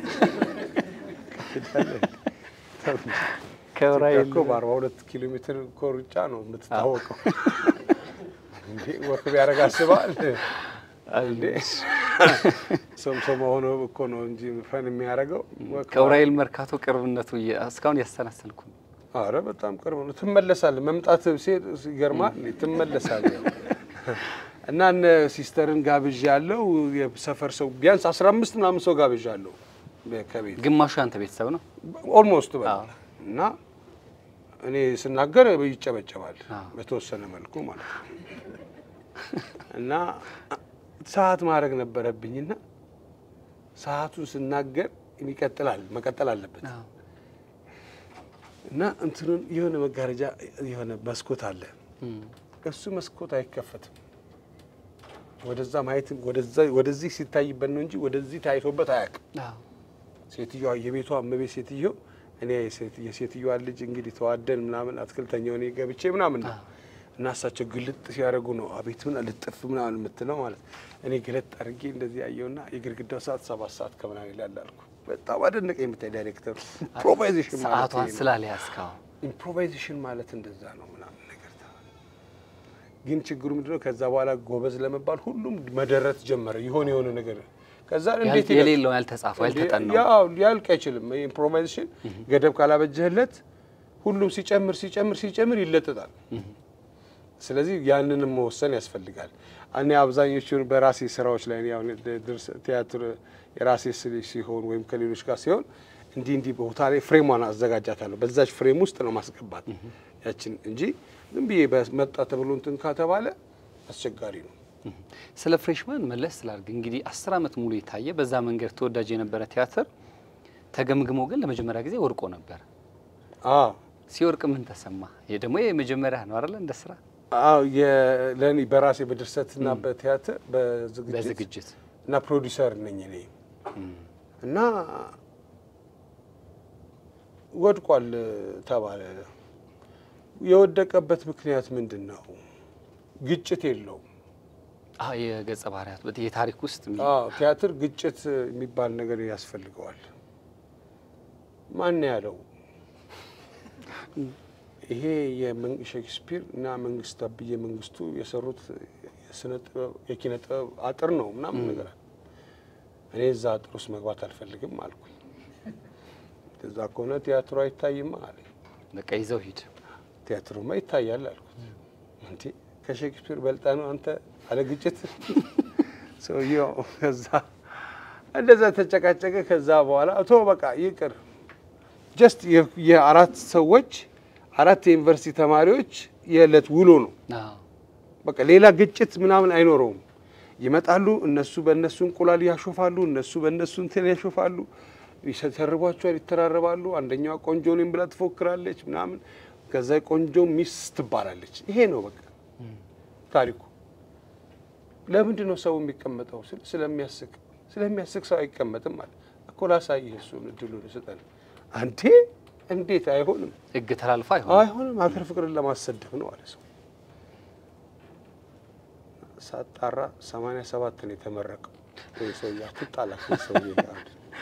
ከኡራኤል
እኮ በአርባ ሁለት ኪሎ ሜትር እኮ ሩጫ ነው የምትታወቀው። እንዴ ወክ ቢያደርግ አስበዋል እንዴ ሶምሶማ ሆኖ እኮ ነው እንጂ ፈን የሚያደርገው ወክ
ከኡራኤል መርካቶ ቅርብነቱ እየ- እስካሁን ያሰናሰልኩ ነው።
አረ በጣም ቅርብ ነው። ትመለሳለህ። መምጣት ሲሄድ ይገርማል። ትመለሳለህ እና እነ ሲስተርን ጋብዣ ያለው የሰፈር ሰው ቢያንስ አስራ አምስት ምናምን ሰው ጋብዣ አለው ከቤት
ግማሹ ያንተ ቤተሰብ ነው።
ኦልሞስት በ
አዎ።
እና እኔ ስናገር ይጨበጨባል
አዎ።
በተወሰነ መልኩ ማለት ነው። እና ሰዓት ማድረግ ነበረብኝና ሰዓቱን ስናገር ይቀጥላል መቀጠል አለበት
አዎ።
እና እንትኑን የሆነ መጋረጃ የሆነ መስኮት አለ።
እም።
እሱ መስኮት አይከፈትም። ወደዛ ማየት ወደዛ ወደዚህ ሲታይበት ነው እንጂ ወደዚህ ታይቶበት አያውቅም።
አዎ።
ሴትዮዋ የቤቷ እመቤት ሴትዮ እኔ የሴት- የሴትዮዋ ልጅ እንግዲህ ተዋደን ምናምን አትክልተኛው እኔ ገብቼ ምናምን ነው እና እሳቸው ግልጥ ሲያደርጉ ነው አቤት ምን ልጥፍ ምናምን የምትለው ማለት እኔ ገለጥ አድርጌ እንደዚህ ያየውና የግድግዳው ሰዓት ሰባት ሰዓት ከምናምን ይላል አልኩ። በጣም አደነቀ የምታይ ዳይሬክተሩ ኢምፕሮቫይዜሽን ማለት
ሰዓቷን
ይሄ ነው።
ስላልያዝከው
ኢምፕሮቫይዜሽን ማለት እንደዛ ነው ምናምን ነገር ተባለ። ግን ችግሩ ምንድነው? ከዛ በኋላ ጎበዝ ለመባል ሁሉም መደረት ጀመረ። የሆነ የሆነ ነገር ከዛ እንዴት ይለቅ-
የሌለው ያልተጻፈው ያልተጠናው
ያው ሊያልቅ አይችልም። ኢምፕሮቫይዜሽን ገደብ ካላበጀህለት ሁሉም ሲጨምር ሲጨምር ሲጨምር ይለጥጣል። ስለዚህ ያንንም መወሰን ያስፈልጋል። እኔ አብዛኞቹን በራሴ ስራዎች ላይ ያው ድርስ- ቲያትር የራሴ ስል ሲሆን ወይም ከሌሎች ጋር ሲሆን እንዲህ እንዲህ ቦታ ላይ ፍሬሟን አዘጋጃታለሁ። በዛች ፍሬም ውስጥ ነው ማስገባት ያችን እንጂ ዝም ብዬ በመጣ ተብሎ እንትን ከተባለ አስቸጋሪ ነው።
ስለ ፍሬሽማን መለስ ስላርግ እንግዲህ አስር ዓመት ሙሉ የታየ በዛ መንገድ ተወዳጅ የነበረ ቲያትር ተገምግሞ ግን ለመጀመሪያ ጊዜ ወድቆ ነበር።
አዎ
ሲወርቅ ምን ተሰማ? ይሄ ደግሞ የመጀመሪያ ነው አይደለ? እንደ ስራ
አዎ ለእኔ በራሴ በድርሰትና በቲያትር በዝግጅት
በዝግጅት
እና ፕሮዲሰር ነኝ እኔ እና ወድቋል ተባለ። የወደቀበት ምክንያት ምንድን ነው? ግጭት የለውም።
አዎ የገጸ ባህሪያት በት- የታሪክ ውስጥ የሚ-
አዎ ቲያትር ግጭት የሚባል ነገር ያስፈልገዋል። ማን ያለው? ይሄ የመን- ሼክስፒር እና መንግስቱ አብዬ መንግስቱ የሰሩት የስነ ጥበብ የኪነ ጥበብ አጥር ነው ምናምን ነገር አለ። እኔ እዛ አጥር ውስጥ መግባት አልፈልግም አልኩኝ። እዛ ከሆነ ቲያትሩ አይታይም አለ።
በቃ ይዘው ሂድ።
ቲያትሩማ ይታያል አልኩት። እንዴ ከሼክስፒር በልጣ ነው አንተ አለ ግጭት ሰውየው። ከዛ እንደዛ ተጨቃጨቀ። ከዛ በኋላ ቶ በቃ ይቅር ጀስት የአራት ሰዎች አራት የዩኒቨርሲቲ ተማሪዎች የዕለት ውሎ ነው።
አዎ
በቃ ሌላ ግጭት ምናምን አይኖረውም። ይመጣሉ፣ እነሱ በእነሱ እንቁላል ያሾፋሉ፣ እነሱ በእነሱ እንትን ያሾፋሉ፣ ይተርቧቸዋል፣ ይተራረባሉ። አንደኛዋ ቆንጆ ነኝ ብላ ትፎክራለች ምናምን። ከዛ ቆንጆ ሚስ ትባላለች። ይሄ ነው በቃ ታሪኩ። ለምንድን ነው ሰው የሚቀመጠው? ስል ስለሚያስቅ ስለሚያስቅ ሰው አይቀመጥም ማለት እኮ። ላሳይህ እሱን እድሉን ስጠን። አንዴ እንዴት አይሆንም
ህግ ተላልፎ አይሆን
አይሆንም ሀገር ፍቅርን ለማሰደብ ነው አለ ሰው። ሳጣራ ሰማንያ ሰባት ነው የተመረቀው። ይህ ሰውዬ አትጣላ ከዚህ ሰውዬ ጋር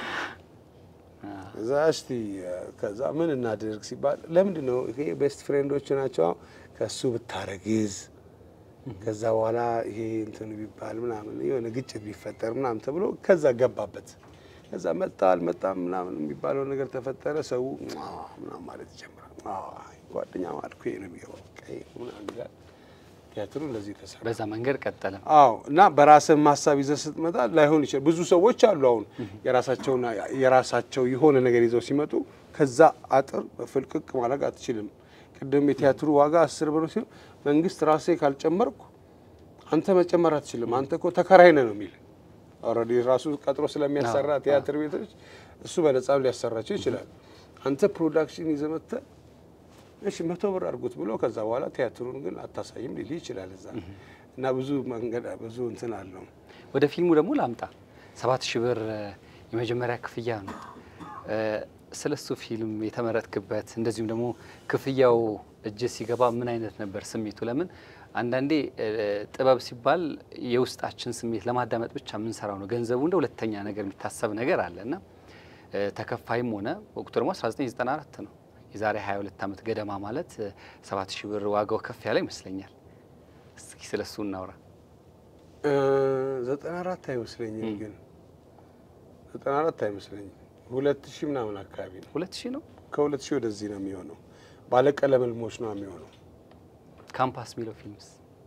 እዛ እስቲ ከዛ ምን እናድርግ ሲባል ለምንድን ነው ይሄ ቤስት ፍሬንዶች ናቸው ከእሱ ብታረግዝ ከዛ በኋላ ይሄ እንትን ቢባል ምናምን የሆነ ግጭት ቢፈጠር ምናምን ተብሎ ከዛ ገባበት። ከዛ መጣ አልመጣም ምናምን የሚባለው ነገር ተፈጠረ። ሰው ምናምን ማለት ይጀምራል። ጓደኛ ማልኩ ይሄ ነው የሚገባው በቃ ይሄ ምናምን ይላል። ቲያትሩ እንደዚህ ተሰራ።
በዛ መንገድ ቀጠለ።
አዎ እና በራስህ ሀሳብ ይዘህ ስትመጣ ላይሆን ይችላል። ብዙ ሰዎች አሉ አሁን የራሳቸውን የራሳቸው የሆነ ነገር ይዘው ሲመጡ ከዛ አጥር ፍልቅቅ ማድረግ አትችልም። ቅድም የቲያትሩ ዋጋ አስር ብር ሲሆን መንግስት ራሴ ካልጨመርኩ አንተ መጨመር አትችልም፣ አንተ እኮ ተከራይ ነህ ነው የሚል ኦልሬዲ ራሱ ቀጥሮ ስለሚያሰራ ቲያትር ቤቶች እሱ በነጻም ሊያሰራቸው ይችላል። አንተ ፕሮዳክሽን ይዘህ መጥተህ እሺ መቶ ብር አድርጉት ብሎ ከዛ በኋላ ቲያትሩን ግን አታሳይም ሊል ይችላል እዛ እና ብዙ መንገድ ብዙ እንትን አለው።
ወደ ፊልሙ ደግሞ ላምጣ። ሰባት ሺህ ብር እ፣ የመጀመሪያ ክፍያ ነው። እ፣ ስለ እሱ ፊልም የተመረጥክበት እንደዚሁም ደግሞ ክፍያው እጅ ሲገባ ምን አይነት ነበር ስሜቱ? ለምን አንዳንዴ እ፣ ጥበብ ሲባል የውስጣችን ስሜት ለማዳመጥ ብቻ የምንሰራው ነው። ገንዘቡ እንደ ሁለተኛ ነገር የሚታሰብ ነገር አለ እና እ፣ ተከፋይም ሆነ ወቅቱ ደግሞ 1994 ነው። የዛሬ 22 ዓመት ገደማ ማለት እ፣ 7000 ብር ዋጋው ከፍ ያለ ይመስለኛል። እስኪ ስለ እሱ እናውራ።
እ፣ ዘጠና አራት አይመስለኝም ግን ዘጠና አራት አይመስለኝም ሁለት ሺህ ምናምን አካባቢ ነው።
2000 ነው።
ከሁለት ሺህ ወደዚህ ነው የሚሆነው። ባለቀለም ህልሞች ነው የሚሆነው።
ካምፓስ የሚለው ፊልምስ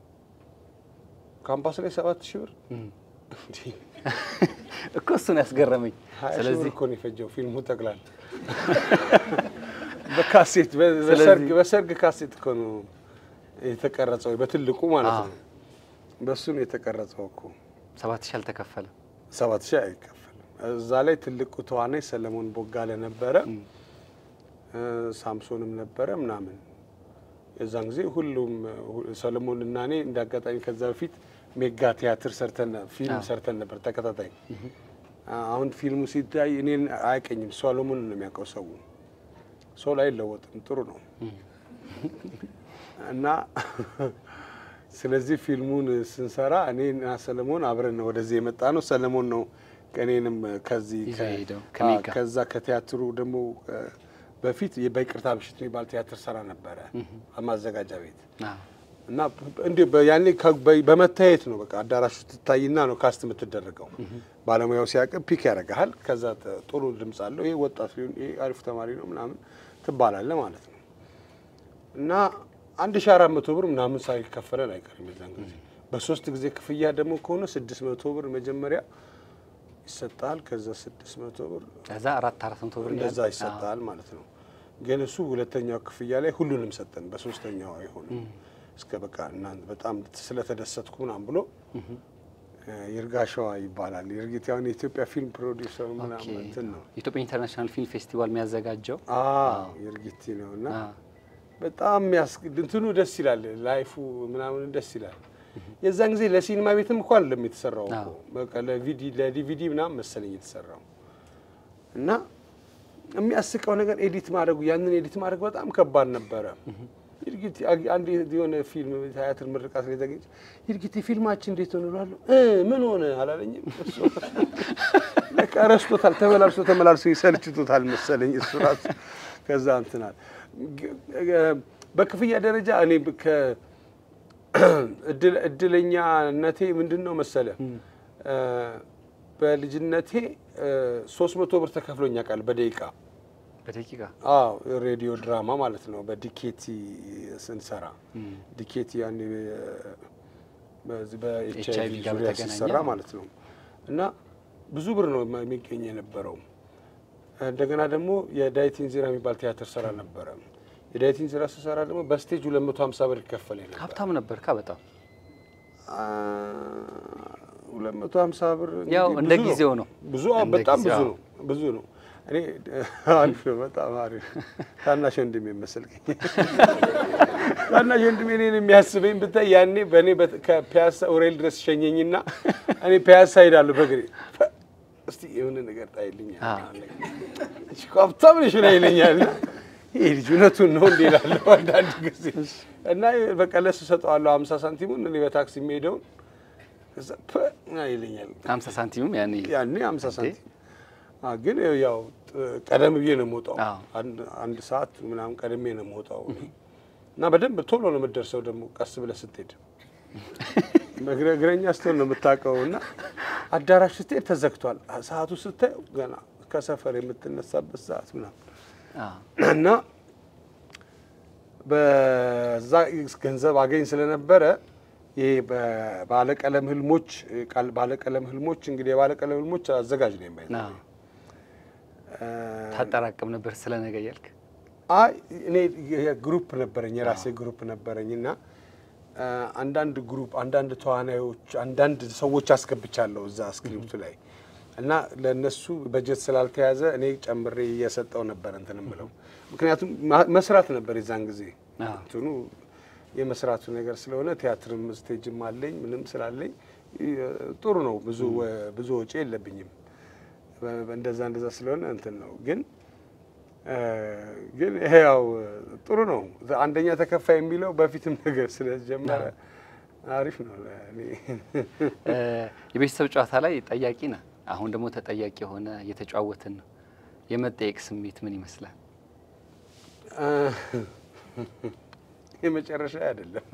ካምፓስ ላይ ሰባት ሺህ ብር
እም።
እንዲህ
እኮ እሱን ያስገረመኝ።
ሀያ ሺህ ብር
ስለዚህ
እኮ ነው የፈጀው ፊልሙ ጠቅላላ በካሴት በ-
ስለዚህ-
በሰርግ በሰርግ ካሴት እኮ ነው የተቀረጸው በትልቁ ማለት
አዎ።
ነው። በሱ ነው የተቀረጸው እኮ
ሰባት ሺህ አልተከፈለም።
ሰባት ሺህ አይከፈልም። እዛ ላይ ትልቁ ተዋናይ ሰለሞን ቦጋለ ነበረ፣ እ፣ ሳምሶንም ነበረ ምናምን። የዛን ጊዜ ሁሉም ሁ- ሰለሞን እና እኔ እንደ አጋጣሚ ከዛ በፊት ሜጋ ቲያትር ሰርተን ፊልም
አዎ።
ሰርተን ነበር ተከታታይ። አሁን ፊልሙ ሲታይ እኔን አያቀኝም፣ ሰሎሞን ነው የሚያውቀው ሰው። ሰው ላይ አይለወጥም፣ ጥሩ ነው እና ስለዚህ ፊልሙን ስንሰራ እኔና ሰለሞን አብረን ነው ወደዚህ የመጣ ነው። ሰለሞን ነው እኔንም ከዚህ
ይዞ
ከ-
የሄደው
አዎ፣
ከሜጋ።
ከዛ ከቲያትሩ ደግሞ እ፣ በፊት በይቅርታ ምሽት የሚባል ቲያትር ሰራ ነበረ ማዘጋጃ ቤት
አዎ።
እና እንዲሁ በ- ያኔ ከ- በ- በመታየት ነው በቃ አዳራሹ ትታይና ነው ካስት የምትደረገው። ባለሙያው ሲያውቅ ፒክ ያደርግሃል። ከዛ ተ- ጥሩ ድምፅ አለው ይሄ ወጣት ሊሆን ይሄ አሪፍ ተማሪ ነው ምናምን ትባላለ ማለት ነው። እና አንድ ሺ አራት መቶ ብር ምናምን ሳይከፈለን አይቀርም የዛን ጊዜ። በሶስት ጊዜ ክፍያ ደግሞ ከሆነ ስድስት መቶ ብር መጀመሪያ ይሰጣል። ከዛ ስድስት መቶ ብር
ከዛ አራት አራት መቶ ብር
እንደዛ
ያህል-
ይሰጣል ማለት ነው። ግን እሱ ሁለተኛው ክፍያ ላይ ሁሉንም ሰጠን፣ በሶስተኛው አይሆንም እስከ በቃ እናንተ በጣም ስለተደሰትኩ ምናምን ብሎ እ፣ ይርጋሸዋ ይባላል። ይርጊት ያሁን የኢትዮጵያ ፊልም ፕሮዲውሰር
ኦኬ።
ምናምን እንትን ነው።
የኢትዮጵያ ኢንተርናሽናል ፊልም ፌስቲቫል የሚያዘጋጀው
አዎ ይርጊቲ ነው እና
አዎ።
በጣም ያስ እንትኑ ደስ ይላል። ላይፉ ምናምን ደስ ይላል። የዛን ጊዜ ለሲኒማ ቤትም እኮ አይደለም የተሰራው እኮ
አዎ።
በቃ ለቪዲ ለዲቪዲ ምናምን መሰለኝ የተሰራው እና የሚያስቀው ነገር ኤዲት ማድረጉ ያንን ኤዲት ማድረግ በጣም ከባድ ነበረ። ይርጊት አንድ የሆነ ፊልም ቲያትር ምርቃት ላይ ተገኘ። ይርጊት ፊልማችን እንዴት ሆነ እላለሁ እ ምን ሆነ አላለኝም። እሱ በቃ ረስቶታል፣ ተመላልሶ ተመላልሶ ይሰልችቶታል መሰለኝ እሱ ራሱ ከዛ እንትናል በክፍያ ደረጃ እኔ ከ እድል- እድለኛነቴ ምንድን ነው መሰለ እ፣ በልጅነቴ ሶስት መቶ ብር ተከፍሎኛ ቃል በደቂቃ
በደቂቃ
አዎ ሬዲዮ ድራማ ማለት ነው። በዲኬቲ ስንሰራ ዲኬቲ ያኔ በዚህ በኤች አይ
HIV
ቪ
ጋር
ዙሪያ
በተገናኘ
ሲሰራ ማለት ነው እና ብዙ ብር ነው የሚገኝ የነበረው። እንደገና ደግሞ የዳይቲን ዜራ የሚባል ቲያትር ሰራ ነበረ። የዳይቲን ዜራ ስሰራ ደግሞ በስቴጅ 250 ብር ይከፈል ነበር።
ሀብታም ነበር ካ በጣም
አ፣ 250 ብር
ያው
እንግዲህ
እንደ
ብዙ
ጊዜው ነው።
ብዙ
እንደ
በጣም ብዙ
ጊዜው፣
ነው ብዙ ነው። እኔ አሪፍ ነው በጣም አሪፍ ታናሽ ወንድሜ መሰልከኝ። ታናሽ ወንድሜ እኔን የሚያስበኝ ብታይ ያኔ በእኔ በት- ከፒያሳ ኡሬል ድረስ ሸኘኝና እኔ ፒያሳ ሄዳለሁ በእግሬ ፈ- እስቲ የሆነ ነገር ጣይልኝ
አ።
ሀብታም ነሽ ላይ ይለኛል። ይህ ልጅ እውነቱን ነው እንዲ እላለሁ አንዳንድ ጊዜ እና በቃ ለሱ ሰጠዋለሁ ሀምሳ ሳንቲሙን እኔ በታክሲ የሚሄደውን ከዛ ፐ ይለኛል
ሀምሳ ሳንቲምም ያኔ
ያኔ ሀምሳ ሳንቲም አ፣ ግን ያው ጥ- ቀደም ብዬ ነው የምወጣው።
አዎ።
አንድ አንድ ሰዓት ምናምን ቀደሜ ነው የምወጣው እና በደንብ ቶሎ ነው የምትደርሰው። ደግሞ ቀስ ብለህ ስትሄድ በእግረ- እግረኛ ስትሆን ነው የምታውቀው። እና አዳራሽ ስትሄድ ተዘግቷል። ሰዓቱ ስታየው ገና ከሰፈር የምትነሳበት ሰዓት ምናምን
አዎ።
እና በዛ ገንዘብ አገኝ ስለነበረ ይሄ በባለቀለም ህልሞች ቃል ባለቀለም ህልሞች እንግዲህ የባለቀለም ህልሞች አዘጋጅ ነው የማይ
አዎ። ታጠራቅም ነበር ስለ ነገ እያልክ
አይ እኔ ግሩፕ ነበረኝ የራሴ ግሩፕ ነበረኝ እና አ፣ አንዳንድ ግሩፕ አንዳንድ ተዋናዮች አንዳንድ ሰዎች አስገብቻለሁ እዛ ስክሪፕቱ ላይ እና ለእነሱ በጀት ስላልተያዘ እኔ ጨምሬ እየሰጠው ነበር እንትን ብለው ምክንያቱም ማ- መስራት ነበር የዛን ጊዜ
አዎ።
እንትኑ የመስራቱ ነገር ስለሆነ ቲያትርም ስቴጅም አለኝ ምንም ስላለኝ ይ- ጥሩ ነው። ብዙ ወ- ብዙ ወጪ የለብኝም። በ- እንደዛ እንደዛ ስለሆነ እንትን ነው ግን እ፣ ግን ይሄ ያው ጥሩ ነው። አንደኛ ተከፋይ የሚለው በፊትም ነገር ስለጀመረ አሪፍ ነው ለእኔ።
እ፣ የቤተሰብ ጨዋታ ላይ ጠያቂ ነህ። አሁን ደግሞ ተጠያቂ የሆነ እየተጫወትን ነው። የመጠየቅ ስሜት ምን ይመስላል?
እ፣ የመጨረሻ አይደለም።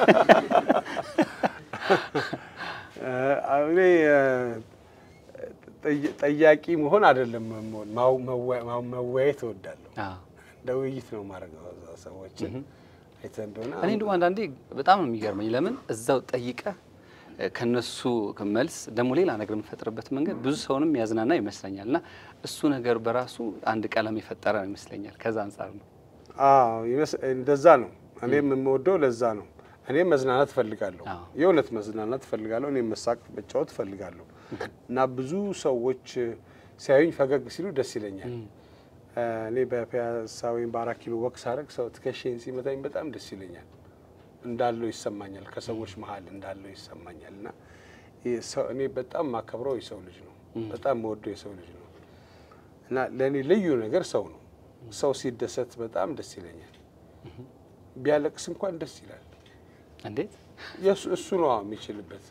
እ፣ እኔ እ፣ ጠይ- ጠያቂ መሆን አይደለም መሆን ማው- መወያ- ማው- መወያየት እወዳለሁ።
አዎ።
እንደ ውይይት ነው ማድረገው ሰዎችን አይተህ እንደሆነ
እኔ ደግሞ አንዳንዴ በጣም ነው የሚገርመኝ። ለምን እዛው ጠይቀህ እ፣ ከነሱ መልስ ደግሞ ሌላ ነገር የምፈጥርበት መንገድ ብዙ ሰውንም ያዝናና ይመስለኛል። እና እሱ ነገር በራሱ አንድ ቀለም የፈጠረ ነው ይመስለኛል። ከዛ አንጻር ነው።
አዎ ይመስ- እንደዛ ነው። እኔም የምወደው ለዛ ነው። እኔም መዝናናት እፈልጋለሁ።
አዎ።
የእውነት መዝናናት እፈልጋለሁ። እኔም መሳቅ መጫወት እፈልጋለሁ እና ብዙ ሰዎች ሲያዩኝ ፈገግ ሲሉ ደስ ይለኛል። እኔ በፒያሳ ወይም በአራት ኪሎ ወቅ ሳደርግ ሰው ትከሻዬን ሲመታኝ በጣም ደስ ይለኛል። እንዳለው ይሰማኛል። ከሰዎች መሀል እንዳለው ይሰማኛል እና ይህ ሰው- እኔ በጣም ማከብረው የሰው ልጅ ነው። በጣም መወደው የሰው ልጅ ነው እና ለእኔ ልዩ ነገር ሰው ነው። ሰው ሲደሰት በጣም ደስ ይለኛል። ቢያለቅስ እንኳን ደስ ይላል።
እንዴት
የሱ እሱ ነው የሚችልበት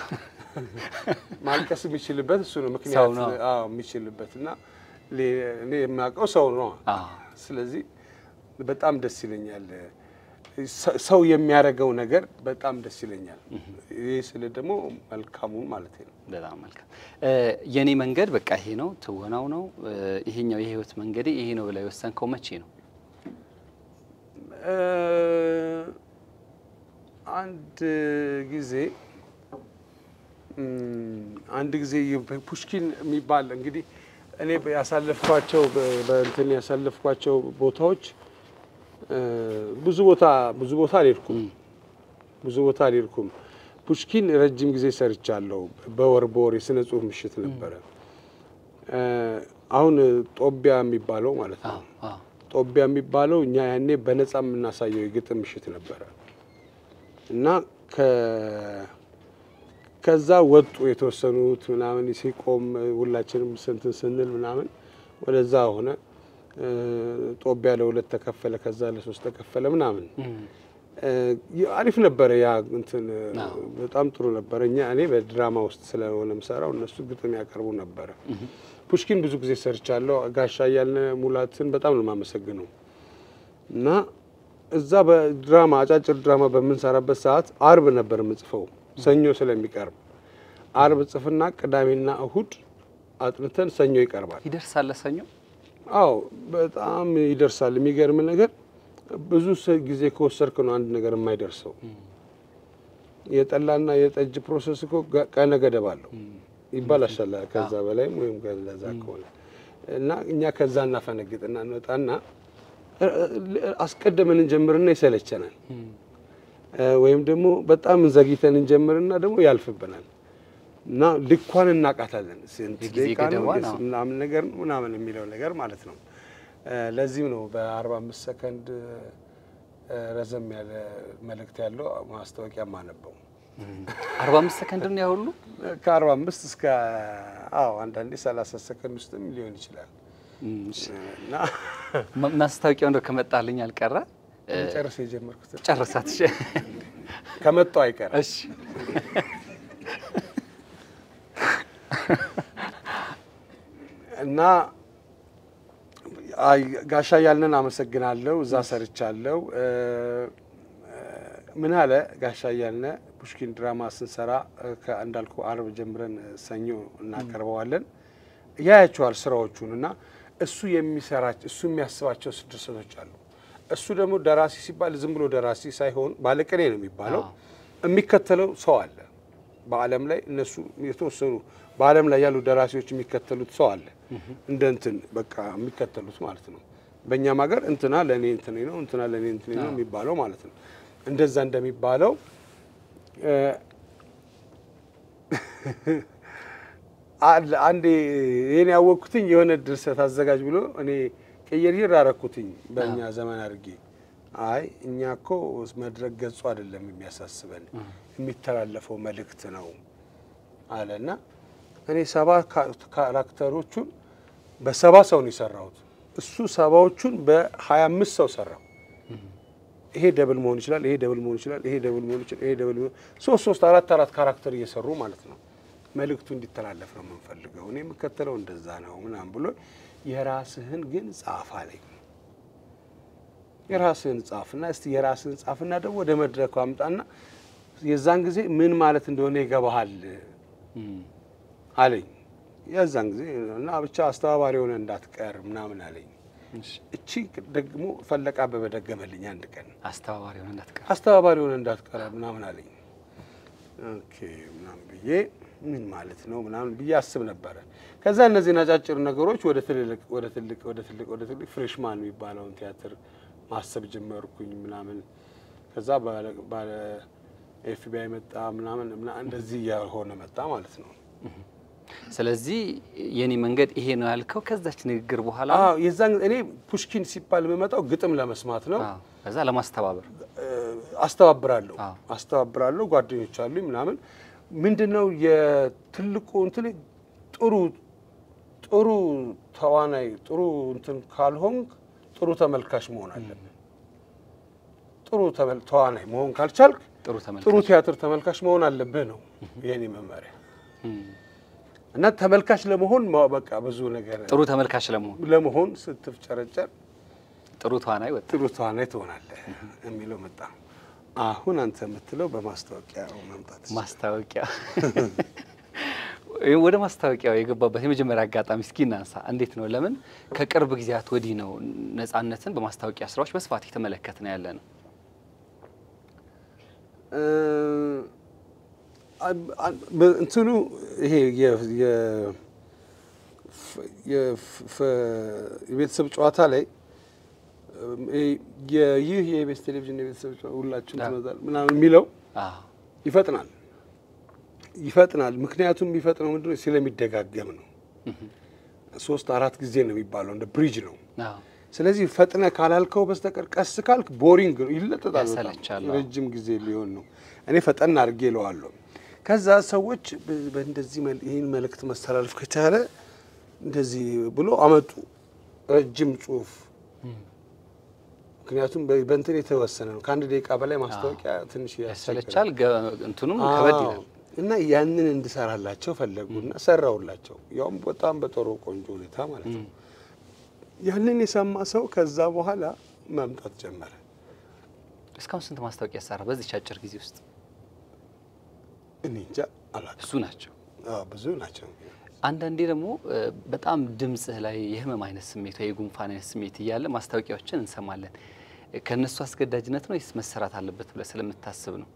ማልቀስ የሚችልበት እሱ ነው
ሰው
ምክንያት
ነው።
አዎ የሚችልበት እና ሌ- እኔ የማውቀው ሰው ነው።
አዎ።
ስለዚህ በጣም ደስ ይለኛል። ሰ- ሰው የሚያደርገው ነገር በጣም ደስ ይለኛል። ይህ ስለ ደግሞ መልካሙን ማለት ነው።
በጣም መልካም። እ፣ የኔ መንገድ በቃ ይሄ ነው፣ ትወናው ነው፣ እ፣ ይሄኛው የህይወት መንገዴ ይሄ ነው ብላ የወሰንከው መቼ ነው?
እ፣ አንድ ጊዜ እም፣ አንድ ጊዜ ፑሽኪን የሚባል እንግዲህ እኔ ያሳለፍኳቸው በ- በእንትን ያሳለፍኳቸው ቦታዎች እ፣ ብዙ ቦታ ብዙ ቦታ አልሄድኩም ብዙ ቦታ አልሄድኩም። ፑሽኪን ረጅም ጊዜ ሰርቻለሁ። በወር በወር የስነ ጽሁፍ ምሽት ነበረ። እ፣ አሁን ጦቢያ የሚባለው ማለት ነው።
አዎ፣ አዎ።
ጦቢያ የሚባለው እኛ ያኔ በነጻ የምናሳየው የግጥም ምሽት ነበረ እና ከ- ከዛ ወጡ የተወሰኑት ምናምን ሲቆም ሁላችንም ስንትን ስንል ምናምን ወደዛ ሆነ። እ፣ ጦቢያ ለሁለት ተከፈለ፣ ከዛ ለሶስት ተከፈለ ምናምን
እም፣
እ፣ አሪፍ ነበረ። ያ እንትን
አዎ።
በጣም ጥሩ ነበረ። እኛ እኔ በድራማ ውስጥ ስለሆነ ምሰራው እነሱ ግጥም ያቀርቡ ነበረ። ፑሽኪን ብዙ ጊዜ ሰርቻለሁ። ጋሻ እያልነ ሙላትን በጣም ነው የማመሰግነው እና እዛ በድራማ አጫጭር ድራማ በምንሰራበት ሰዓት አርብ ነበር የምጽፈው ሰኞ ስለሚቀርብ አርብ ጽፍና ቅዳሜና እሁድ አጥንተን ሰኞ ይቀርባል።
ይደርሳል ለሰኞ።
አዎ በጣም ይደርሳል። የሚገርም ነገር ብዙ ስ- ጊዜ ከወሰድክ ነው አንድ ነገር የማይደርሰው። የጠላና የጠጅ ፕሮሰስ እኮ ገ- ቀነ ገደብ አለው ይባላሻል። ከዛ በላይም ወይም ከዛ ከሆነ እና እኛ ከዛ እናፈነግጥና እንወጣና እ- እ- አስቀድመን እንጀምርና ይሰለቸናል። እ፣ ወይም ደግሞ በጣም ዘግይተን እንጀምርና ደግሞ ያልፍብናል እና ልኳን እናቃታለን። ስንት
የጊዜ
ደቂቃ ነው
ገደቧን፣
የስ-
አዎ።
ምናምን ነገር ነው ምናምን የሚለው ነገር ማለት ነው። እ፣ ለዚህም ነው በ45 ሰከንድ እ፣ ረዘም ያለ መልእክት ያለው ማስታወቂያ ማነበው
አርባ አምስት ሰከንድ ነው ያሁሉ።
ከ45 እስከ አዎ አንዳንዴ 30 ሰከንድ ውስጥም ሊሆን ይችላል እና
ማ- ማስታወቂያው እንደው ከመጣልኝ አልቀረ እ፣
ጨርስ የጀመርኩት
ጨርሳት። እሺ።
ከመጣው አይቀር
እሺ።
እና አይ ጋሻ ያልነን አመሰግናለሁ። እዛ ሰርቻለሁ። እ፣ ምን አለ ጋሻ ያልነ ፑሽኪን ድራማ ስንሰራ እ፣ ከ- እንዳልኩ አርብ ጀምረን ሰኞ እናቀርበዋለን። ያያቸዋል ስራዎቹን እና እሱ የሚሰራቸው እሱ የሚያስባቸው ድርሰቶች አሉ። እሱ ደግሞ ደራሲ ሲባል ዝም ብሎ ደራሲ ሳይሆን ባለቅኔ ነው የሚባለው።
አዎ።
የሚከተለው ሰው አለ በዓለም ላይ እነሱ የተወሰኑ በዓለም ላይ ያሉ ደራሲዎች የሚከተሉት ሰው አለ። እንደ እንትን በቃ የሚከተሉት ማለት ነው። በእኛም ሀገር እንትና ለእኔ እንትኔ ነው እንትና ለእኔ እንትኔ ነው የሚባለው ማለት ነው። እንደዛ እንደሚባለው እ፣ አለ አንዴ ይሄን ያወቅኩትኝ የሆነ ድርሰት አዘጋጅ ብሎ እኔ ቀየርየር አረኩትኝ በእኛ ዘመን አድርጌ አይ እኛ እኮ መድረክ ገጹ አይደለም የሚያሳስበን የሚተላለፈው መልእክት ነው አለና እኔ ሰባ ካራክተሮቹን በሰባ ሰው ነው የሰራሁት። እሱ ሰባዎቹን በሀያ አምስት ሰው ሰራው። ይሄ ደብል መሆን ይችላል፣ ይሄ ደብል መሆን ይችላል፣ ይሄ ደብል መሆን ይችላል፣ ይሄ ደብል መሆን ሶስት ሶስት አራት አራት ካራክተር እየሰሩ ማለት ነው። መልእክቱ እንዲተላለፍ ነው የምንፈልገው። እኔ የምከተለው እንደዛ ነው ምናምን ብሎ የራስህን ግን ጻፍ አለኝ። የራስህን ጻፍና እስቲ የራስህን ጻፍና ደግሞ ወደ መድረኩ አምጣና የዛን ጊዜ ምን ማለት እንደሆነ ይገባሃል አለኝ። የዛን ጊዜ እና ብቻ አስተባባሪ የሆነ እንዳትቀር ምናምን አለኝ። እቺ ደግሞ ፈለቀ አበበ ደገመልኝ አንድ ቀን
አስተባባሪ ሆነ እንዳትቀር
አስተባባሪ የሆነ እንዳትቀር ምናምን አለኝ። ኦኬ ምናምን ብዬ ምን ማለት ነው ምናምን ብዬ አስብ ነበረ። ከዛ እነዚህን አጫጭር ነገሮች ወደ ትልልቅ ወደ ትልቅ ወደ ትልቅ ወደ ትልቅ ፍሬሽማን የሚባለውን ቲያትር ማሰብ ጀመርኩኝ ምናምን ከዛ ባለ ኤፍቢአይ መጣ ምናምን እንደዚህ እያሆነ መጣ ማለት ነው።
ስለዚህ የኔ መንገድ ይሄ ነው ያልከው ከዛች ንግግር በኋላ
አዎ የዛን እኔ ፑሽኪን ሲባል የምመጣው ግጥም ለመስማት ነው።
አዎ፣ ከዛ ለማስተባበር
አስተባብራለሁ
አዎ።
አስተባብራለሁ ጓደኞች አሉኝ ምናምን ምንድን ነው የትልቁ እንትን ጥሩ ጥሩ ተዋናይ ጥሩ እንትን ካልሆንክ ጥሩ ተመልካች መሆን አለብን። ጥሩ ተመል- ተዋናይ መሆን ካልቻልክ
ጥሩ
ጥሩ
ተመልካች
ቲያትር ተመልካች መሆን አለብህ ነው የኔ መመሪያ።
እም፣
እና ተመልካች ለመሆን ማ- በቃ ብዙ ነገር
ጥሩ ተመልካች ለመሆን
ለመሆን ስትፍጨረጨር
ጥሩ ተዋናይ ወጥ
ጥሩ ተዋናይ ትሆናለህ የሚለው መጣ። አሁን አንተ የምትለው በማስታወቂያ መምጣት
ማስታወቂያ ወደ ማስታወቂያው የገባበት የመጀመሪያ አጋጣሚ እስኪ እናንሳ። እንዴት ነው? ለምን ከቅርብ ጊዜያት ወዲህ ነው ነጻነትን በማስታወቂያ ስራዎች በስፋት የተመለከት ነው ያለ ነው።
እ፣ አ- አ- እንትኑ ይሄ የ- የ- ፍ- የፍ- ፍ- የቤተሰብ ጨዋታ ላይ እም፣ ይሄ የ- ይህ የኢቢኤስ ቴሌቪዥን የቤተሰብ ጨዋታ ሁላችሁም
አዎ።
ትመጣል ምናምን የሚለው
አዎ፣
ይፈጥናል ይፈጥናል። ምክንያቱም የሚፈጥነው ምንድን ነው? ስለሚደጋገም ነው። ሶስት አራት ጊዜ ነው የሚባለው፣ እንደ ብሪጅ ነው።
አዎ፣
ስለዚህ ፈጥነ ካላልከው በስተቀር ቀስ ካልክ ቦሪንግ ነው፣ ይለጠጣል። በጣም
ያሰለቻል። አዎ።
ረጅም ጊዜ ሊሆን ነው። እኔ ፈጠን አድርጌ እለዋለሁ። ከዛ ሰዎች በ- በእንደዚህ መል- ይህን መልእክት መስተላለፍ ከቻለ እንደዚህ ብሎ አመጡ ረጅም ጽሁፍ። ምክንያቱም በ- በእንትን የተወሰነ ነው። ከአንድ ደቂቃ በላይ ማስታወቂያ ትንሽ
ያሰለቻል።
ያስቸግራል።
ገ- እንትኑም ከበድ
አዎ።
ይላል።
እና ያንን እንድሰራላቸው ፈለጉና ሰራውላቸው፣ ያውም በጣም በጥሩ ቆንጆ ሁኔታ ማለት ነው። ያንን የሰማ ሰው ከዛ በኋላ መምጣት ጀመረ።
እስካሁን ስንት ማስታወቂያ ሰራ በዚች አጭር ጊዜ ውስጥ?
እኔ እንጃ አላውቅም።
ብዙ ናቸው።
አዎ፣ ብዙ ናቸው።
አንዳንዴ ደግሞ እ፣ በጣም ድምጽህ ላይ የህመም አይነት ስሜት ወይ የጉንፋን አይነት ስሜት እያለ ማስታወቂያዎችን እንሰማለን። እ፣ ከእነሱ አስገዳጅነት ነው ወይስ መሰራት አለበት ብለህ ስለምታስብ ነው?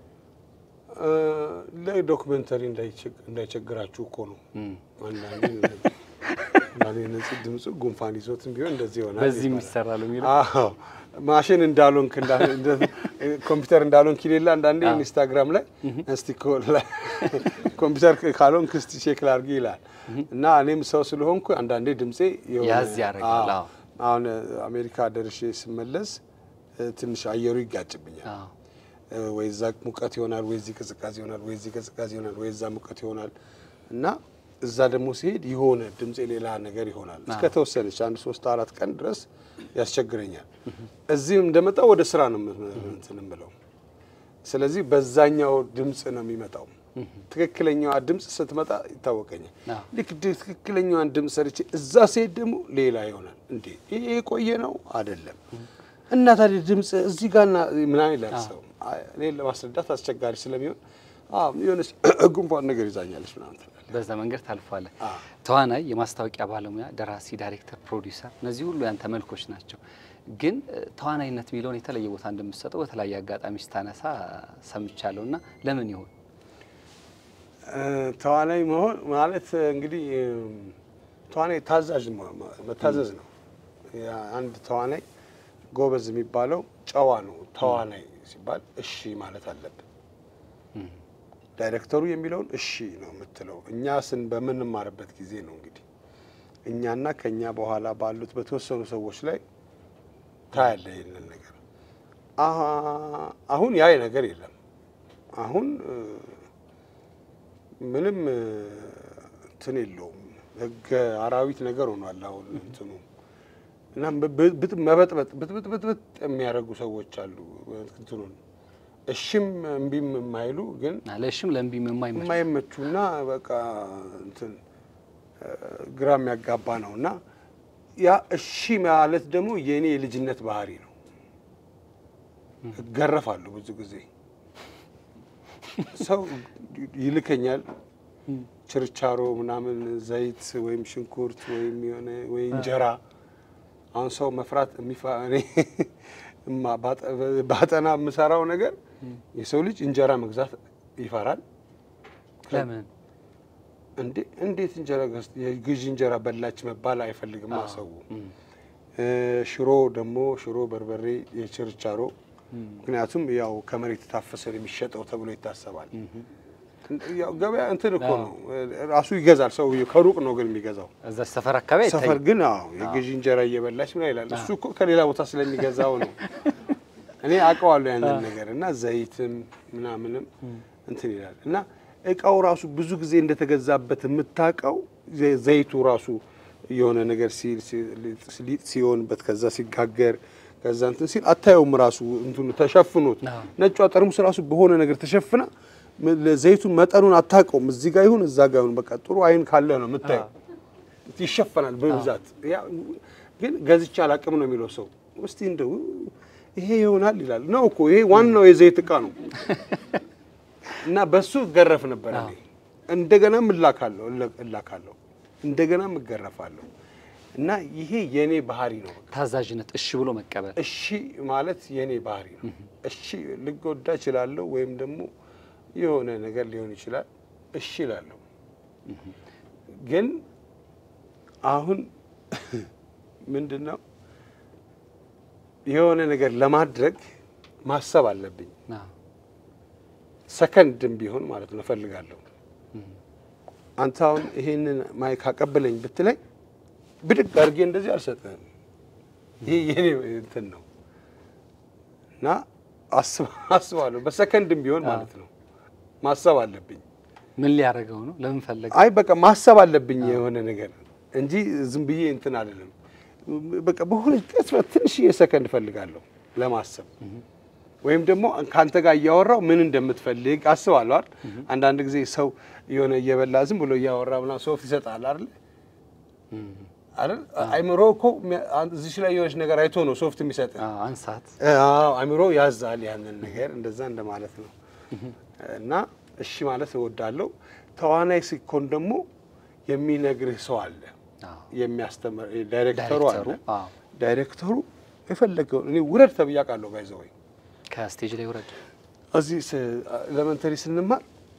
እ፣ ለዶክመንተሪ እንዳይቸግ- እንዳይቸግራችሁ እኮ ነው።
እም፣
አንዳንዴ አንዳንዴ ነጽ- ድምፁ ጉንፋን ይዞትም ቢሆን እንደዚህ ይሆናል
በዚህም
ይባላል።
ይሰራሉ የሚለው
አዎ ማሽን እንዳልሆንክ እንዳ- እንደ- ኮምፒውተር እንዳልሆንክ ይሌላ አንዳንዴ
አዎ።
ኢንስታግራም ላይ እስቲ ኮ- ላይ ኮምፒውተር ካልሆንክ እስቲ ቼክ ላድርግ ይላል እና እኔም ሰው ስለሆንኩ አንዳንዴ ድምፄ የሆነ-
ያዝ ያደርጋል።
አዎ።
አዎ።
አሁን እ፣ አሜሪካ ደርሼ ስመለስ እ፣ ትንሽ አየሩ ይጋጭብኛል።
አዎ።
እ፣ ወይ እዛ ሙቀት ይሆናል፣ ወይ እዚህ ቅዝቃዜ ይሆናል፣ ወይ እዚህ ቅዝቃዜ ይሆናል፣ ወይ እዛ ሙቀት ይሆናል እና እዛ ደግሞ ሲሄድ የሆነ ድምፄ ሌላ ነገር ይሆናል። እስከ ተወሰነች አንድ ሶስት አራት ቀን ድረስ ያስቸግረኛል። እዚህም እንደመጣ ወደ ስራ ነው የም- እንትን የምለው። ስለዚህ በዛኛው ድምፅ ነው የሚመጣው። ትክክለኛዋ ድምፅ ስትመጣ ይታወቀኛል።
አዎ።
ልክ ድ- ትክክለኛዋን ድምፅ ሰርቼ እዛ ሲሄድ ደግሞ ሌላ ይሆናል። እንዴ ይሄ የቆየ ነው አይደለም እና ታዲያ ድምፅ እዚህ ጋርና ምናምን ይላል ሰው። አይ፣ እኔን ለማስረዳት አስቸጋሪ ስለሚሆን አዎ የሆነች ጉንፋን ነገር ይዛኛለች ምናምን ትላለህ።
በዛ መንገድ ታልፏለ።
አዎ።
ተዋናይ፣ የማስታወቂያ ባለሙያ፣ ደራሲ፣ ዳይሬክተር፣ ፕሮዲውሰር እነዚህ ሁሉ ያንተ መልኮች ናቸው። ግን እ፣ ተዋናይነት የሚለውን የተለየ ቦታ እንደምትሰጠው በተለያየ አጋጣሚ ስታነሳ ሰምቻለሁ እና ለምን ይሆን?
እ፣ ተዋናይ መሆን ማለት እንግዲህ እም፣ ተዋናይ ታዛዥ መሆን ማ- መታዘዝ ነው። ያ አንድ ተዋናይ ጎበዝ የሚባለው ጨዋ ነው። ተዋናይ ሲባል እሺ ማለት አለብን። ዳይሬክተሩ የሚለውን እሺ ነው የምትለው። እኛ ስን በምንማርበት ጊዜ ነው እንግዲህ እኛና ከኛ በኋላ ባሉት በተወሰኑ ሰዎች ላይ ታያለ ይህንን ነገር። አሀ- አሁን ያ ነገር የለም። አሁን እ፣ ምንም እ፣ እንትን የለውም። ህገ አራዊት ነገር ሆኗል አሁን እንትኑ እና ብ- ብጥ- መበጥበጥ ብጥብጥ ብጥብጥ የሚያደርጉ ሰዎች አሉ። እንትኑን እሽም እምቢም የማይሉ ግን
ለሽም ለእምቢም የማይመች
የማይመቹና በቃ እንትን እ፣ ግራ የሚያጋባ ነው እና ያ እሺ ማለት ደግሞ የእኔ የልጅነት ባህሪ ነው። እገረፋለሁ ብዙ ጊዜ ሰው ይልከኛል ችርቻሮ ምናምን ዘይት ወይም ሽንኩርት ወይም የሆነ ወይ እንጀራ አሁን ሰው መፍራት የሚፋ እኔ እማ- ባጠ- ባጠና የምሰራው ነገር የሰው ልጅ እንጀራ መግዛት ይፈራል።
ለምን
እንዴ እንዴት እንጀራ ገዝ የግዢ እንጀራ በላች መባል አይፈልግም ሰው። እ፣ ሽሮ ደግሞ ሽሮ በርበሬ የችርቻሮ ምክንያቱም ያው ከመሬት የታፈሰ ነው የሚሸጠው ተብሎ ይታሰባል። ያው ገበያ እንትን እኮ ነው ራሱ ይገዛል ሰው ከሩቅ ነው ግን የሚገዛው
እዛ ሰፈር አካባቢ
ሰፈር
አይታይም።
ግን አዎ የግዢ እንጀራ እየበላች ምን ይላል እሱ እኮ ከሌላ ቦታ ስለሚገዛው ነው። እኔ አውቀዋለሁ ያንን ነገር እና ዘይትም ምናምንም እንትን ይላል እና እቃው ራሱ ብዙ ጊዜ እንደተገዛበት የምታውቀው ዘ- ዘይቱ ራሱ የሆነ ነገር ሲል ሊጥ ሲሆንበት ከዛ ሲጋገር ከዛ እንትን ሲል አታየውም። ራሱ እንትኑ ተሸፍኖት
አዎ።
ነጯ ጠርሙስ ራሱ በሆነ ነገር ተሸፍና ም- ዘይቱን መጠኑን አታውቀውም። እዚህ ጋር ይሁን እዛ ጋር ይሁን በቃ ጥሩ አይን ካለ ነው የምታየው። ይሸፈናል በብዛት ያ ግን ገዝቼ አላቅም ነው የሚለው ሰው። እስቲ እንደው ይሄ ይሆናል ይላል ነው እኮ ይሄ ዋናው የዘይት እቃ ነው እና በሱ እገረፍ ነበር እኔ። እንደገናም እላካለሁ እለ- እላካለሁ እንደገናም እገረፋለሁ እና ይሄ የኔ ባህሪ ነው። በቃ
ታዛዥነት፣ እሺ ብሎ መቀበል።
እሺ ማለት የኔ ባህሪ ነው። እሺ ልጎዳ እችላለሁ ወይም ደግሞ የሆነ ነገር ሊሆን ይችላል። እሺ እላለሁ። ግን አሁን ምንድን ነው የሆነ ነገር ለማድረግ ማሰብ አለብኝ።
አዎ።
ሰከንድም ቢሆን ማለት ነው እፈልጋለሁ። አንተ አሁን ይሄንን ማይክ አቀብለኝ ብትለኝ ብድግ አድርጌ እንደዚህ አልሰጥህም። ይሄ የኔ እንትን ነው እና አስብ- አስባለሁ በሰከንድም ቢሆን ማለት ነው ማሰብ አለብኝ።
ምን ሊያደርገው ነው? ለምን ፈለገ?
አይ በቃ ማሰብ አለብኝ የሆነ ነገር እንጂ ዝም ብዬ እንትን አልልም። በቃ በሆነ ቅጽበት ትንሽዬ ሰከንድ እፈልጋለሁ ለማሰብ ወይም ደግሞ ከአንተ ጋር እያወራው ምን እንደምትፈልግ አስባለሁ አይደል። አንዳንድ ጊዜ ሰው የሆነ እየበላ ዝም ብሎ እያወራ ምናምን ሶፍት ይሰጣል አይደል አይደል። አይምሮ እኮ የሚያ- እዚች ላይ የሆነች ነገር አይቶ ነው ሶፍት የሚሰጥ።
አዎ፣ አንሳት።
አዎ አይምሮ ያዛል ያንን ነገር እንደዛ እንደማለት ነው። እና እሺ ማለት እወዳለሁ። ተዋናይ ሲኮን ደግሞ የሚነግርህ ሰው አለ፣
አዎ።
የሚያስተምር ዳይሬክተሩ አለ።
ዳይሬክተሩ፣ አዎ።
ዳይሬክተሩ የፈለገውን እኔ ውረድ ተብዬ አውቃለሁ። ባይዘወይ
ከስቴጅ ላይ ውረድ።
እዚህ ኤሌመንተሪ ስንማር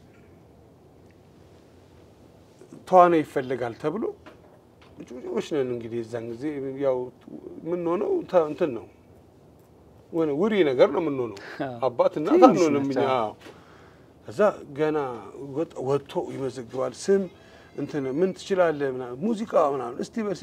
ተዋናይ ይፈልጋል ተብሎ ጩጮች ነን እንግዲህ የዛን ጊዜ ያው የምንሆነው ተ- እንትን ነው ወነ ውሪ ነገር ነው የምንሆነው። አባት እናት
ትንሽ
አንሆንም እኛ።
ናቸው።
አዎ። ከዛ ገና ወጥ- ወጥቶ ይመዘግባል። ስም እንትን ምን ትችላለህ ምናምን ሙዚቃ ምናምን እስቲ በስ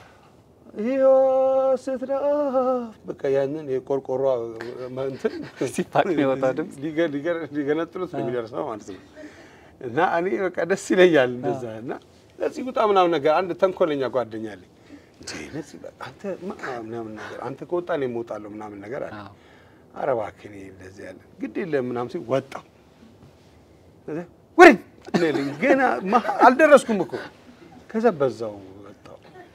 ሕይወት ስትናፍ በቃ ያንን የቆርቆሮ እንትን
ሲፋቅ የሚወጣው ድምፅ።
ሊገ- ሊገ- ሊገነጥሉት ነው የሚደርሰው ማለት ነው። እና እኔ በቃ ደስ ይለኛል እንደዛ እና ነፂ ውጣ ምናምን ነገር አንድ ተንኮለኛ ጓደኛ አለኝ እንዴ ነፂ በቃ አንተ ማ- ምናምን ነገር አንተ ከወጣ እኔም እወጣለሁ ምናምን ነገር አለ።
አዎ።
ኧረ እባክህ እኔ እንደዚህ ያለ ግድ የለም ምናምን ሲል ወጣሁ። ከዛ ወሬ እኔ ገና መሀ- አልደረስኩም እኮ ከዛ በዛው ወጣሁ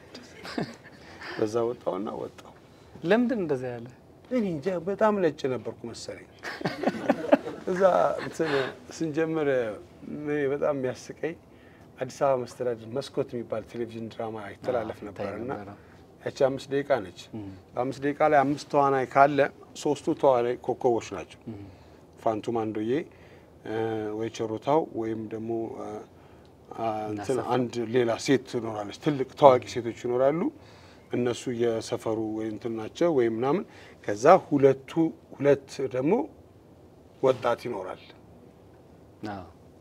በዛ ወጣሁና ወጣሁ።
ለምንድን እንደዛ ያለ?
እኔ እንጃ በጣም ነጭ ነበርኩ መሰለኝ። እዛ እንትን ስንጀምር እኔ በጣም የሚያስቀኝ አዲስ አበባ መስተዳድር መስኮት የሚባል ቴሌቪዥን ድራማ ይተላለፍ
አዎ፣
ነበር
ይታይ
እና
ነበረ።
ያቺ አምስት ደቂቃ ነች። በአምስት ደቂቃ ላይ አምስት ተዋናይ ካለ ሶስቱ ተዋናይ ኮከቦች ናቸው። ፋንቱ ማንዶዬ እ፣ ወይ ቸሮታው ወይም ደግሞ እ፣ አ፣ እንትን
እናሰፋ።
አንድ ሌላ ሴት ትኖራለች። ትልቅ ታዋቂ ሴቶች ይኖራሉ። እነሱ የሰፈሩ ወይ እንትን ናቸው ወይ ምናምን። ከዛ ሁለቱ ሁለት ደግሞ ወጣት ይኖራል።
አዎ።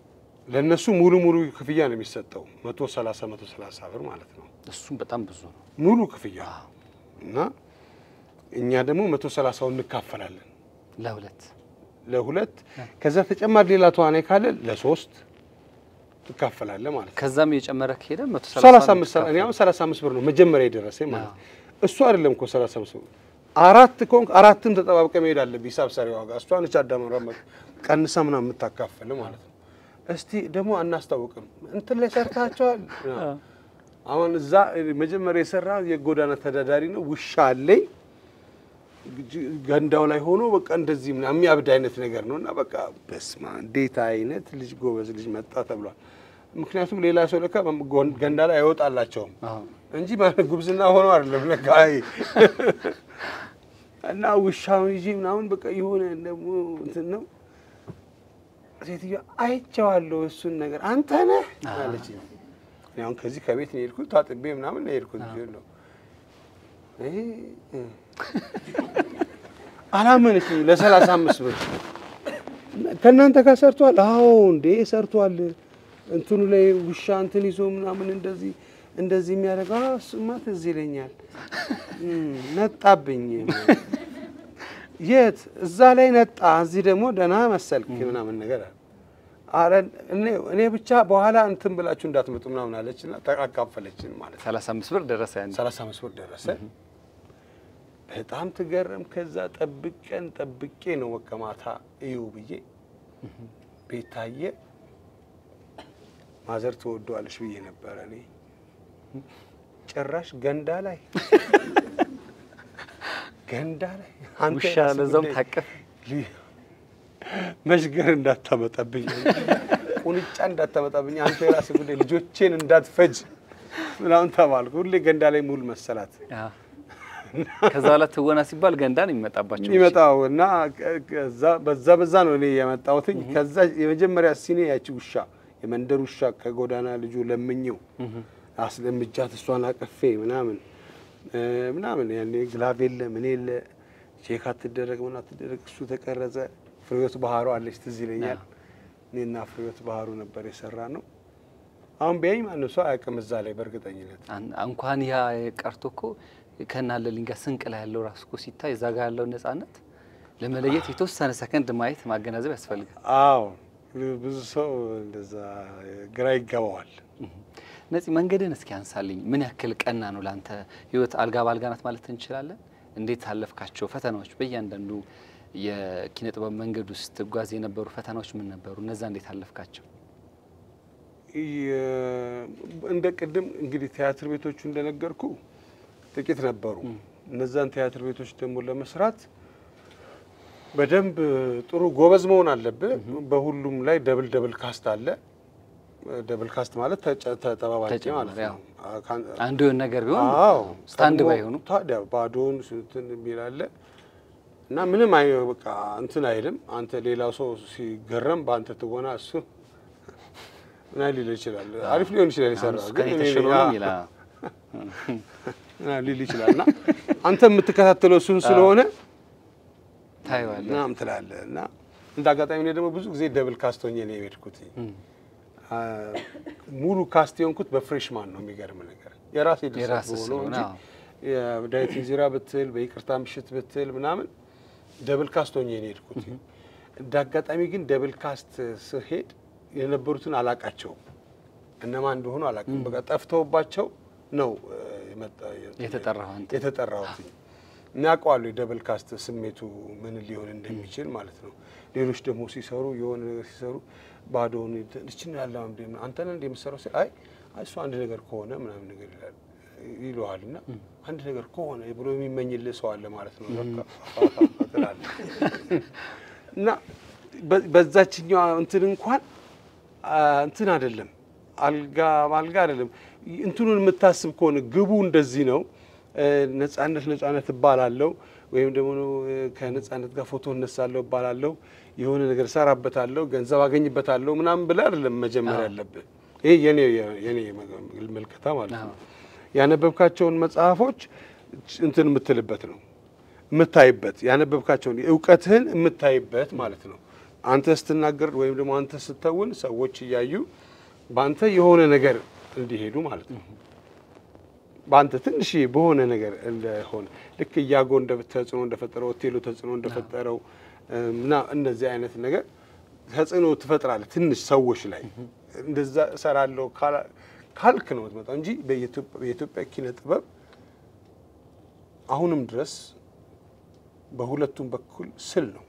ለእነሱ ሙሉ ሙሉ ክፍያ ነው የሚሰጠው መቶ ሰላሳ መቶ ሰላሳ ብር ማለት ነው
እሱም በጣም ብዙ ነው።
ሙሉ ክፍያ እና እኛ ደግሞ መቶ ሰላሳውን እንካፈላለን
ለሁለት
ለሁለት ከዛ ተጨማሪ ሌላ ተዋናይ ካለ ለሶስት ትካፈላለህ ማለት ነው።
ከዛም እየጨመረ ከሄደ መቶ
ሰላሳ አምስት እኔ አሁን ሰላሳ አምስት ብር ነው መጀመሪያ የደረሰኝ ማለት ነው። እሱ አይደለም እኮ ሰላሳ አምስት ብር አራት ከሆንክ አራትም ተጠባብቀ መሄድ አለብህ። ሂሳብ ሰሪ ዋጋ እሷ ነች አዳመራ ቀንሳ ምናምን የምታካፍል ማለት ነው። እስቲ ደግሞ አናስታውቅም እንትን ላይ ሰርታቸዋል። አሁን እዛ መጀመሪያ የሰራ የጎዳና ተዳዳሪ ነው። ውሻ አለኝ ገንዳው ላይ ሆኖ በቃ እንደዚህ ምናምን የሚያብድ አይነት ነገር ነው እና በቃ በስማ እንዴት አይነት ልጅ ጎበዝ ልጅ መጣ ተብሏል። ምክንያቱም ሌላ ሰው ለካ ገንዳ ላይ አይወጣላቸውም እንጂ ማለት ጉብዝና ሆኖ አይደለም ለካ አይ እና ውሻውን ይዤ ምናምን በቃ የሆነ ደግሞ እንትን ነው ሴትዮዋ አይቼዋለሁ እሱን ነገር አንተ ነህ አለች። እኔ አሁን ከዚህ ከቤት ነው የሄድኩት ታጥቤ ምናምን ነው የሄድኩት ነው አላመነችኝ። ለሰላሳ አምስት ብር ከእናንተ ጋር ሰርቷል? አዎ እንዴ ሰርቷል። እንትኑ ላይ ውሻ እንትን ይዞ ምናምን እንደዚህ እንደዚህ የሚያደርገው እሱማ ትዝ ይለኛል። ነጣብኝ። የት እዛ ላይ ነጣ፣ እዚህ ደግሞ ደህና መሰልክ ምናምን ነገር አለ። እኔ ብቻ በኋላ እንትን ብላችሁ እንዳትመጡ ምናምን አለችና አካፈለችን ማለት ነው።
ሰላሳ አምስት ብር ደረሰ። ያን
ሰላሳ አምስት ብር ደረሰ። በጣም ትገረም። ከዛ ጠብቀን ጠብቄ ነው በቃ ማታ እዩ ብዬ ቤት ታየ። ማዘር ትወደዋለሽ ብዬ ነበረ እኔ ጭራሽ ገንዳ ላይ ገንዳ ላይ አንተ
ውሻ
የራስህ
ለዛውም
ጉዳይ
ታቀፍ
መሽገር እንዳታመጣብኝ፣ ቁንጫ እንዳታመጣብኝ፣ አንተ የራስህ ጉዳይ ልጆቼን እንዳትፈጅ ምናምን ተባልኩ። ሁሌ ገንዳ ላይ ሙሉ መሰላት
ከዛ በኋላ ትወና ሲባል ገንዳን የሚመጣባቸው
የሚመጣው እና ከዛ በዛ በዛ ነው እኔ የመጣሁትኝ። ከዛ የመጀመሪያ ሲኔ ያቺ ውሻ የመንደር ውሻ ከጎዳና ልጁ ለምኘው አስለምጃት እሷን አቀፌ ምናምን ምናምን ያኔ ግላቭ የለ ምን የለ ቼክ አትደረግ ምን አትደረግ እሱ ተቀረጸ። ፍሬዎት ባህሩ አለች ትዝ ይለኛል። እኔና ፍሬዎት ባህሩ ነበር የሰራ ነው። አሁን ቢያኝ ማንም ሰው አያውቅም እዛ ላይ በእርግጠኝነት
እንኳን ያ ቀርቶ እኮ ከናለልኝ ጋር ስንቅ ላይ ያለው ራሱ እኮ ሲታይ እዛ ጋር ያለው ነጻነት ለመለየት የተወሰነ ሰከንድ ማየት ማገናዘብ ያስፈልጋል።
አዎ ብዙ ሰው እንደዛ ግራ ይገባዋል።
ነፂ መንገድን እስኪ አንሳልኝ። ምን ያክል ቀና ነው ለአንተ ህይወት? አልጋ በአልጋ ናት ማለት እንችላለን? እንዴት አለፍካቸው ፈተናዎች? በእያንዳንዱ የኪነ ጥበብ መንገድ ውስጥ ትጓዝ የነበሩ ፈተናዎች ምን ነበሩ? እነዛ እንዴት አለፍካቸው?
እንደ ቅድም እንግዲህ ቲያትር ቤቶቹ እንደነገርኩ ጥቂት ነበሩ። እነዛን ቲያትር ቤቶች ደግሞ ለመስራት በደንብ ጥሩ ጎበዝ መሆን አለብህ። በሁሉም ላይ ደብል ደብል ካስት አለ። ደብል ካስት ማለት ተጠባባቂ
ተጨማሪ፣
ማለት
አዎ።
ነው።
አንዱ የሆነ ነገር ቢሆን
አዎ
ስታንድ
ቀድሞ
ባይ ሆኑ
ታዲያ ባዶውን እንትን የሚል አለ እና ምንም አይ በቃ እንትን አይልም። አንተ ሌላው ሰው ሲገረም በአንተ ትወና እሱ ምን ሊል ይችላል። አሪፍ ሊሆን ይችላል የሰራው
ከኔ
ግን እኔ
ተሽሎ
ያ-
ነው ይላል።
ምናምን ሊል ይችላል እና አንተ የምትከታተለው እሱን ስለሆነ
ታየዋለህ።
ምናምን ትላለህ እና እንደ አጋጣሚ እኔ ደግሞ ብዙ ጊዜ ደብል ካስት ሆኜ ነው የሄድኩት። አ፣ ሙሉ ካስት የሆንኩት በፍሬሽማን ነው። የሚገርም ነገር የራሴ ድርሰት
የራስህ
ሆኖ
ስለሆነ፣
እንጂ
አዎ።
የዳዊት እንዚራ ብትል በይቅርታ ምሽት ብትል ምናምን ደብል ካስት ሆኜ ነው የሄድኩት። እንደ አጋጣሚ ግን ደብል ካስት ስሄድ የነበሩትን አላቃቸውም፣ እነማን እንደሆኑ አላቅም። በቃ ጠፍተውባቸው ነው እ፣ የመጣ-
የተጠራኸው አንተ።
የተጠራሁት እናውቀዋለሁ። የደብል ካስት ስሜቱ ምን ሊሆን እንደሚችል ማለት ነው። ሌሎች ደግሞ ሲሰሩ የሆነ ነገር ሲሰሩ ባዶውን ልችን ያለ አንተ ነህ እንደ የምትሰራው ሲል አይ አይ እሱ አንድ ነገር ከሆነ ምናምን ነገር ይላል ይለዋል እና አንድ ነገር ከሆነ ብሎ የሚመኝልህ ሰው አለ ማለት ነው። በቃ ትላለህ እና በ- በዛችኛዋ እንትን እንኳን አ፣ እንትን አይደለም አልጋ አልጋ አይደለም። እንትኑን የምታስብ ከሆነ ግቡ እንደዚህ ነው። እ፣ ነጻነት ነጻነት እባላለሁ ወይም ደግሞ እ፣ ከነጻነት ጋር ፎቶ እነሳለሁ እባላለሁ የሆነ ነገር እሰራበታለሁ ገንዘብ አገኝበታለሁ ምናምን ብለህ አይደለም መጀመሪያ ያለብህ። ይሄ የኔ የኔ መልከታ ማለት ነው። ያነበብካቸውን መጽሐፎች እንትን የምትልበት ነው የምታይበት ያነበብካቸውን እውቀትህን የምታይበት ማለት ነው። አንተ ስትናገር ወይም ደግሞ አንተ ስተውን ሰዎች እያዩ በአንተ የሆነ ነገር እንዲሄዱ ማለት ነው። በአንተ ትንሽ በሆነ ነገር እንደሆነ ልክ እያጎ እንደ ተጽዕኖ እንደፈጠረው ሆቴሉ ተጽዕኖ እንደፈጠረው እና እነዚህ አይነት ነገር ተጽዕኖ ትፈጥራለህ ትንሽ ሰዎች ላይ እንደዛ እሰራለሁ ካላ- ካልክ ነው የምትመጣው እንጂ በኢትዮጵያ በኢትዮጵያ ኪነ ጥበብ አሁንም ድረስ በሁለቱም በኩል ስል ነው።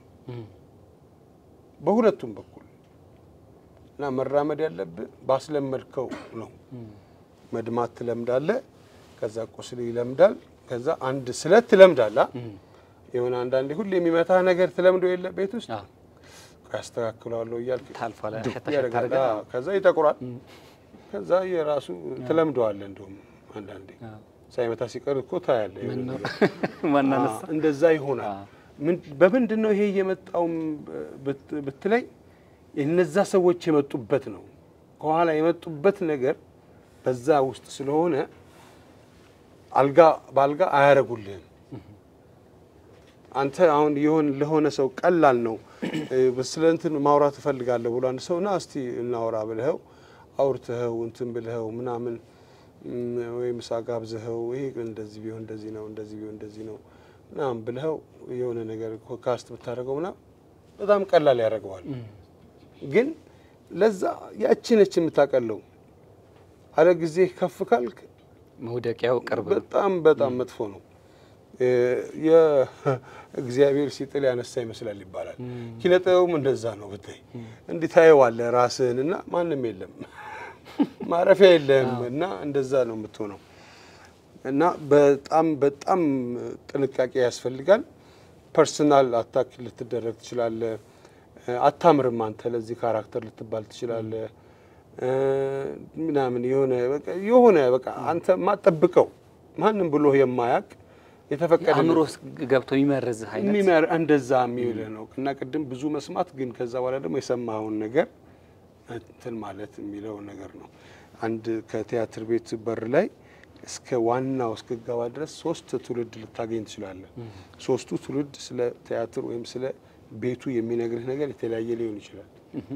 በሁለቱም በኩል እና መራመድ ያለብህ ባስለመድከው ነው። መድማት ትለምዳለህ፣ ከዛ ቁስል ይለምዳል፣ ከዛ አንድ ስለት ትለምዳለህ። የሆነ አንዳንዴ ሁሌ የሚመታህ ነገር ትለምዶ የለ ቤት ውስጥ
አዎ።
ያስተካክለዋለሁ እያልክ
ታልፏል።
ዱብ
ሸታ ሸታ
ያደርጋል።
አድርገህ
አዎ፣ ከዛ ይጠቁራል። ከዛ የራሱ ትለምደዋለህ። እንደውም አንዳንዴ
አዎ።
ሳይመታ ሲቀር እኮ ታያለህ። የሆነ
ምን ነው
ነገር።
ማናነሳ
አዎ፣ እንደዛ ይሆናል።
አዎ።
ምን በምንድን ነው ይሄ የመጣውም ብት- ብትለኝ እነዛ ሰዎች የመጡበት ነው። ከኋላ የመጡበት ነገር በዛ ውስጥ ስለሆነ አልጋ በአልጋ አያረጉልህም። አንተ አሁን የሆን ለሆነ ሰው ቀላል ነው እ፣ ስለ እንትን ማውራት እፈልጋለሁ ብሎ አንድ ሰው ና እስቲ እናውራ ብልኸው አውርተኸው እንትን ብልኸው ምናምን እም፣ ወይ ምሳ ጋብዘኸው ይሄ እንደዚህ ቢሆን እንደዚህ ነው እንደዚህ ቢሆን እንደዚህ ነው ምናምን ብልኸው የሆነ ነገር ካስት ብታደርገው ምናምን በጣም ቀላል ያደርገዋል። ግን ለዛ ያቺ ነች የምታቀለው። አለ ጊዜ ከፍ ካልክ
መውደቂያው ቅርብ ነው።
በጣም በጣም መጥፎ ነው። እ፣ የእግዚአብሔር ሲጥል ያነሳ ይመስላል ይባላል። ኪነ ጥበቡም እንደዛ ነው። ብታይ እንዲህ ታየዋለህ ራስህን እና ማንም የለም ማረፊያ የለም እና እንደዛ ነው የምትሆነው እና በጣም በጣም ጥንቃቄ ያስፈልጋል። ፐርሰናል አታክ ልትደረግ ትችላለህ። እ፣ አታምርም አንተ ለዚህ ካራክተር ልትባል ትችላለህ እ፣ ምናምን የሆነ በቃ የሆነ በቃ አንተ ማጠብቀው ማንም ብሎ የማያውቅ የተፈቀደ
አእምሮ ውስጥ ገብቶ የሚመርዝህ አይነት
የሚመር እንደዛ የሚውልህ ነው እና ቅድም ብዙ መስማት ግን ከዛ በኋላ ደግሞ የሰማኸውን ነገር እንትን ማለት የሚለው ነገር ነው። አንድ ከቲያትር ቤት በር ላይ እስከ ዋናው እስክገባ ድረስ ሶስት ትውልድ ልታገኝ ትችላለህ። ሶስቱ ትውልድ ስለ ቲያትር ወይም ስለ ቤቱ የሚነግርህ ነገር የተለያየ ሊሆን ይችላል።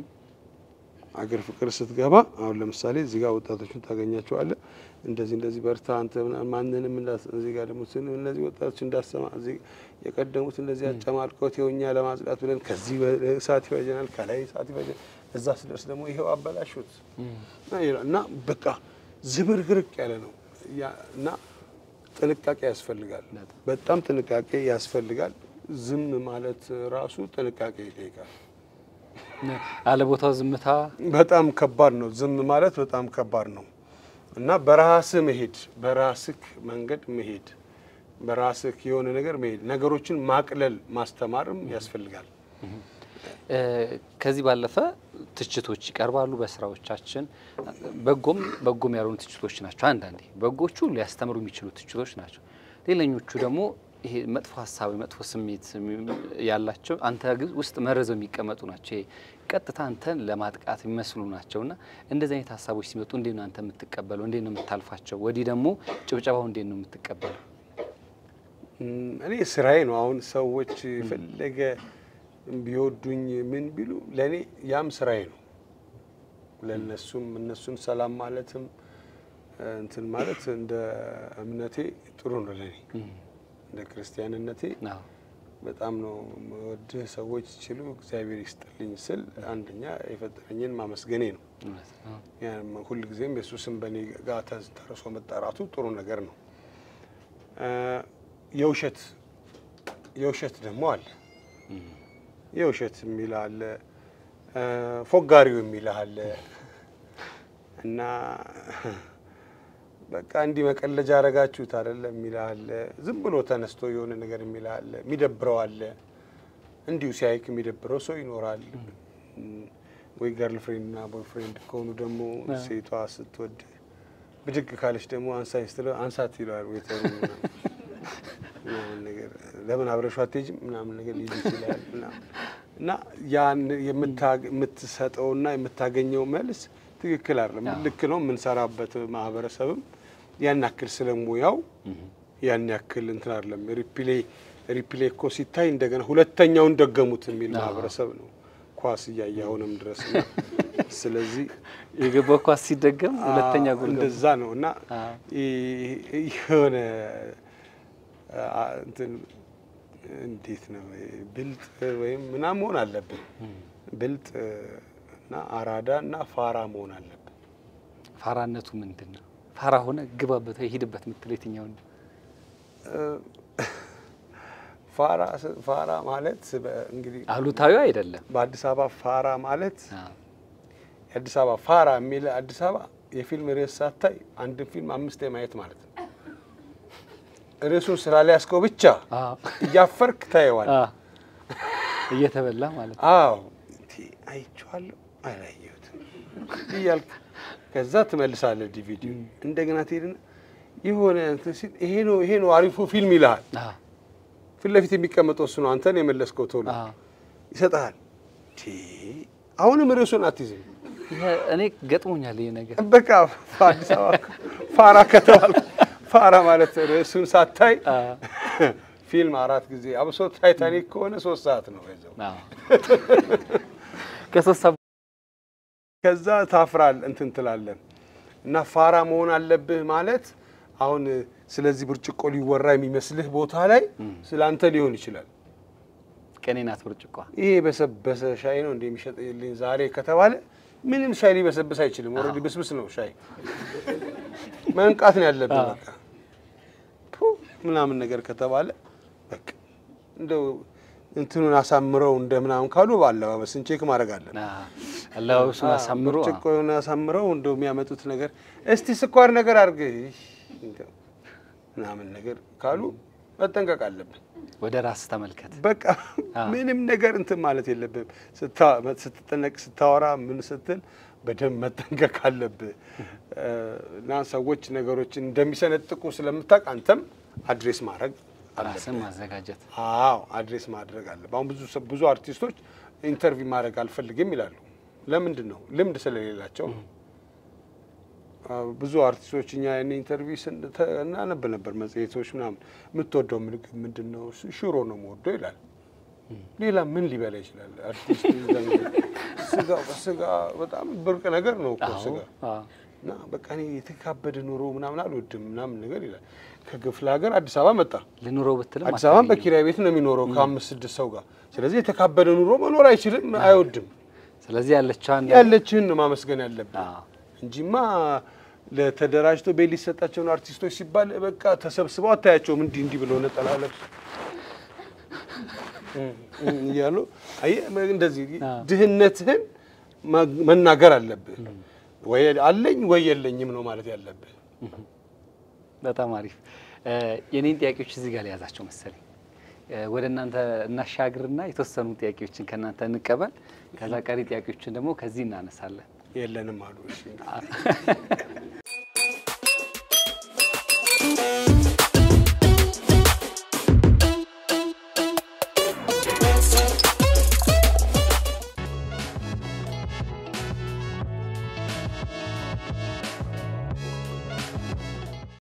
አገር ፍቅር ስትገባ አሁን ለምሳሌ እዚህ ጋር ወጣቶችን ታገኛቸዋለህ። እንደዚህ እንደዚህ በርታ አንተ ምናምን ማንንም እንዳስ እዚህ ጋር ደግሞ ስን እነዚህ ወጣቶች እንዳሰማ እዚህ የቀደሙት እንደዚህ አጨማልቀውት የውኛ ለማጽዳት ብለን ከዚህ እሳት ይፈጀናል፣ ከላይ እሳት ይፈጀናል። እዛ ስደርስ ደግሞ ይሄው አበላሹት እና በቃ ዝብርግርቅ ያለ ነው ያ- እና ጥንቃቄ ያስፈልጋል። በጣም ጥንቃቄ ያስፈልጋል። ዝም ማለት ራሱ ጥንቃቄ ይጠይቃል።
አለቦታው ዝምታ
በጣም ከባድ ነው። ዝም ማለት በጣም ከባድ ነው እና በራስህ መሄድ፣ በራስህ መንገድ መሄድ፣ በራስህ የሆነ ነገር መሄድ፣ ነገሮችን ማቅለል ማስተማርም ያስፈልጋል።
እ፣ ከዚህ ባለፈ ትችቶች ይቀርባሉ በስራዎቻችን። በጎም በጎም ያልሆኑ ትችቶች ናቸው። አንዳንዴ በጎቹ ሊያስተምሩ የሚችሉ ትችቶች ናቸው። ሌላኞቹ ደግሞ ይሄ መጥፎ ሀሳብ መጥፎ ስሜት ያላቸው አንተ ግን ውስጥ መርዘው የሚቀመጡ ናቸው። ይሄ ቀጥታ አንተን ለማጥቃት የሚመስሉ ናቸው እና እንደዚህ አይነት ሀሳቦች ሲመጡ እንዴት ነው አንተ የምትቀበለው? እንዴት ነው የምታልፋቸው? ወዲህ ደግሞ ጭብጨባው እንዴት ነው የምትቀበለው?
እም፣ እኔ ስራዬ ነው። አሁን ሰዎች ፈለገ ቢወዱኝ ምን ቢሉ ለእኔ ያም ስራዬ ነው። ለእነሱም እነሱን ሰላም ማለትም እ፣ እንትን ማለት እንደ እምነቴ ጥሩ ነው ለእኔ እንደ ክርስቲያንነቴ
አዎ።
በጣም ነው ወድህ ሰዎች ሲሉ እግዚአብሔር ይስጥልኝ ስል አንደኛ የፈጠረኝን ማመስገኔ ነው።
እውነት ነው።
ያም ሁልጊዜም የእሱ ስም በእኔ ጋር ተርሶ መጠራቱ ጥሩ ነገር ነው። እ፣ የውሸት የውሸት ደግሞ አለ። የውሸት የሚል አለ፣ እ፣ ፎጋሪው የሚል አለ እና በቃ እንዲህ መቀለጃ አረጋችሁት አይደለም የሚል አለ። ዝም ብሎ ተነስቶ የሆነ ነገር የሚል አለ። የሚደብረው አለ። እንዲሁ ሲያይክ የሚደብረው ሰው ይኖራል። እም፣ ወይ ገርል ፍሬንድ እና ቦይ ፍሬንድ ከሆኑ ደግሞ ሴቷ ስትወድ ብድግ ካለች ደግሞ አንሳኝ ስትለው አንሳት ይለዋል ዌተሩ ምናምን ምናምን ነገር ለምን አብረሹ አትሄጂም ምናምን ነገር ሊል ይችላል ምናምን እና ያን የምታ- የምትሰጠውና የምታገኘው መልስ ትክክል አይደለም።
አዎ።
ልክ ነው። የምንሰራበት ማህበረሰብም ያን ያክል ስለሙያው ያን ያክል እንትን አይደለም። ሪፕሌ ሪፕሌ እኮ ሲታይ እንደገና ሁለተኛውን ደገሙት የሚል
አዎ።
ማህበረሰብ ነው። ኳስ እያየ አሁንም ድረስ እና ስለዚህ
የገባው ኳስ ሲደገም ሁለተኛ
አዎ፣
ጎል ገባ።
እንደዛ ነው እና
አዎ።
ይ- የሆነ አ- እንትን እንዴት ነው ብልጥ ወይም ምናምን መሆን አለብን። ብልጥ እና አራዳ እና ፋራ መሆን አለብን።
ፋራነቱ ምንድን ነው? ፋራ ሆነ ግባበት ወይ ሂድበት የምትለው የትኛውን ነው?
ፋራ ስ- ፋራ ማለት በ- እንግዲህ
አሉታዊ አይደለም።
በአዲስ አበባ ፋራ ማለት
አዎ።
የአዲስ አበባ ፋራ የሚል አዲስ አበባ የፊልም ርዕስ ሳታይ አንድን ፊልም አምስቴ ማየት ማለት ነው። ርዕሱን ስላልያዝከው ብቻ
አዎ።
እያፈርክ ታየዋል።
አዎ። እየተበላ ማለት ነው።
አዎ እንዴ አይቼዋለሁ አላየሁትም እያልክ ከዛ ትመልሳለህ ዲቪዲ እንደገና ትሄድና የሆነ እንትን ሲል ይሄ ነው ይሄ ነው አሪፉ ፊልም ይልሃል።
አዎ።
ፊት ለፊት የሚቀመጠው እሱ ነው። አንተን የመለስከው ቶሎ
አዎ።
ይሰጥሃል። እንዴ አሁንም ርዕሱን አትይዝም።
ይሄ እኔ ገጥሞኛል ይሄ ነገር።
በቃ አዲስ አበባ ፋራ ከተባል ፋራ ማለት ርዕሱን ሳታይ
አዎ።
ፊልም አራት ጊዜ አብሶ ታይታኒክ ከሆነ ሶስት ሰዓት ነው ይዘው
አዎ። ከሶስት ሰዓት
ከዛ ታፍራል እንትን ትላለን እና ፋራ መሆን አለብህ ማለት አሁን ስለዚህ ብርጭቆ ሊወራ የሚመስልህ ቦታ ላይ ስለ አንተ ሊሆን ይችላል።
ቀኔ ናት ብርጭቋ።
ይሄ የበሰበሰ ሻይ ነው እንደ የሚሸጥልኝ ዛሬ ከተባለ ምንም ሻይ ሊበሰብስ አይችልም። ኦልሬዲ ብስብስ ነው ሻይ። መንቃት ነው ያለብህ በቃ ፑ ምናምን ነገር ከተባለ በቃ እንደው እንትኑን አሳምረው እንደ ምናምን ካሉ በአለባበስን ቼክ ማድረግ አለን።
አዎ። አለባበሱን አሳምሮ አዎ።
ብርጭቆ የሆነ አሳምረው እንደው የሚያመጡት ነገር እስቲ ስኳር ነገር አድርግ እንደው ምናምን ነገር ካሉ መጠንቀቅ አለብን።
ወደ ራስ ተመልከት።
በቃ ምንም ነገር እንትን ማለት የለብህም። ስታ- ስትጠነቅ ስታወራ ምን ስትል በደንብ መጠንቀቅ አለብህ እና ሰዎች ነገሮችን እንደሚሰነጥቁ ስለምታውቅ አንተም አድሬስ ማድረግ
ራስን
አለብህ።
ማዘጋጀት።
አዎ አድሬስ ማድረግ አለብህ። አሁን ብዙ ሰ- ብዙ አርቲስቶች ኢንተርቪው ማድረግ አልፈልግም ይላሉ። ለምንድን ነው? ልምድ ስለሌላቸው ነው። አዎ፣ ብዙ አርቲስቶች እኛ ያን ኢንተርቪው ስን- ተ- እናነብ ነበር መጽሔቶች ምናምን። የምትወደው ምግብ ምንድን ነው? ስ- ሽሮ ነው የምወደው ይላል። ሌላ ምን ሊበላ ይችላል? አርቲስት ዘንድ ስጋ ስጋ በጣም ብርቅ ነገር ነው እኮ
አዎ።
ስጋ
አዎ።
እና በቃ እኔ የተካበደ ኑሮ ምናምን አልወድም ምናምን ነገር ይላል። ከክፍለ ሀገር አዲስ አበባ መጣ።
ልኑረው ብትልም
አዲስ አበባን
አታገኝም።
በኪራይ ቤት ነው የሚኖረው ከአምስት ስድስት ሰው ጋር። ስለዚህ የተካበደ ኑሮ መኖር አይችልም፣ አይወድም።
ስለዚህ ያለችዋን
ያለችህን ነው ማመስገን ያለብን
አዎ።
እንጂማ ለተደራጅቶ ቤት ሊሰጣቸውን አርቲስቶች ሲባል በቃ ተሰብስበው አታያቸውም። እንዲህ እንዲህ ብለው ነጠላ ለብስ እያሉ አየህ፣ እንደዚህ
አዎ።
ድህነትህን ማ- መናገር አለብህ። ወይ አለኝ ወይ የለኝም ነው ማለት ያለብህ።
በጣም አሪፍ። እ፣ የኔን ጥያቄዎች እዚህ ጋር ሊያዛቸው መሰለኝ። እ፣ ወደ እናንተ እናሻግርና የተወሰኑ ጥያቄዎችን ከእናንተ እንቀበል። ከዛ ቀሪ ጥያቄዎችን ደግሞ ከዚህ እናነሳለን።
የለንም አሉ። እሺ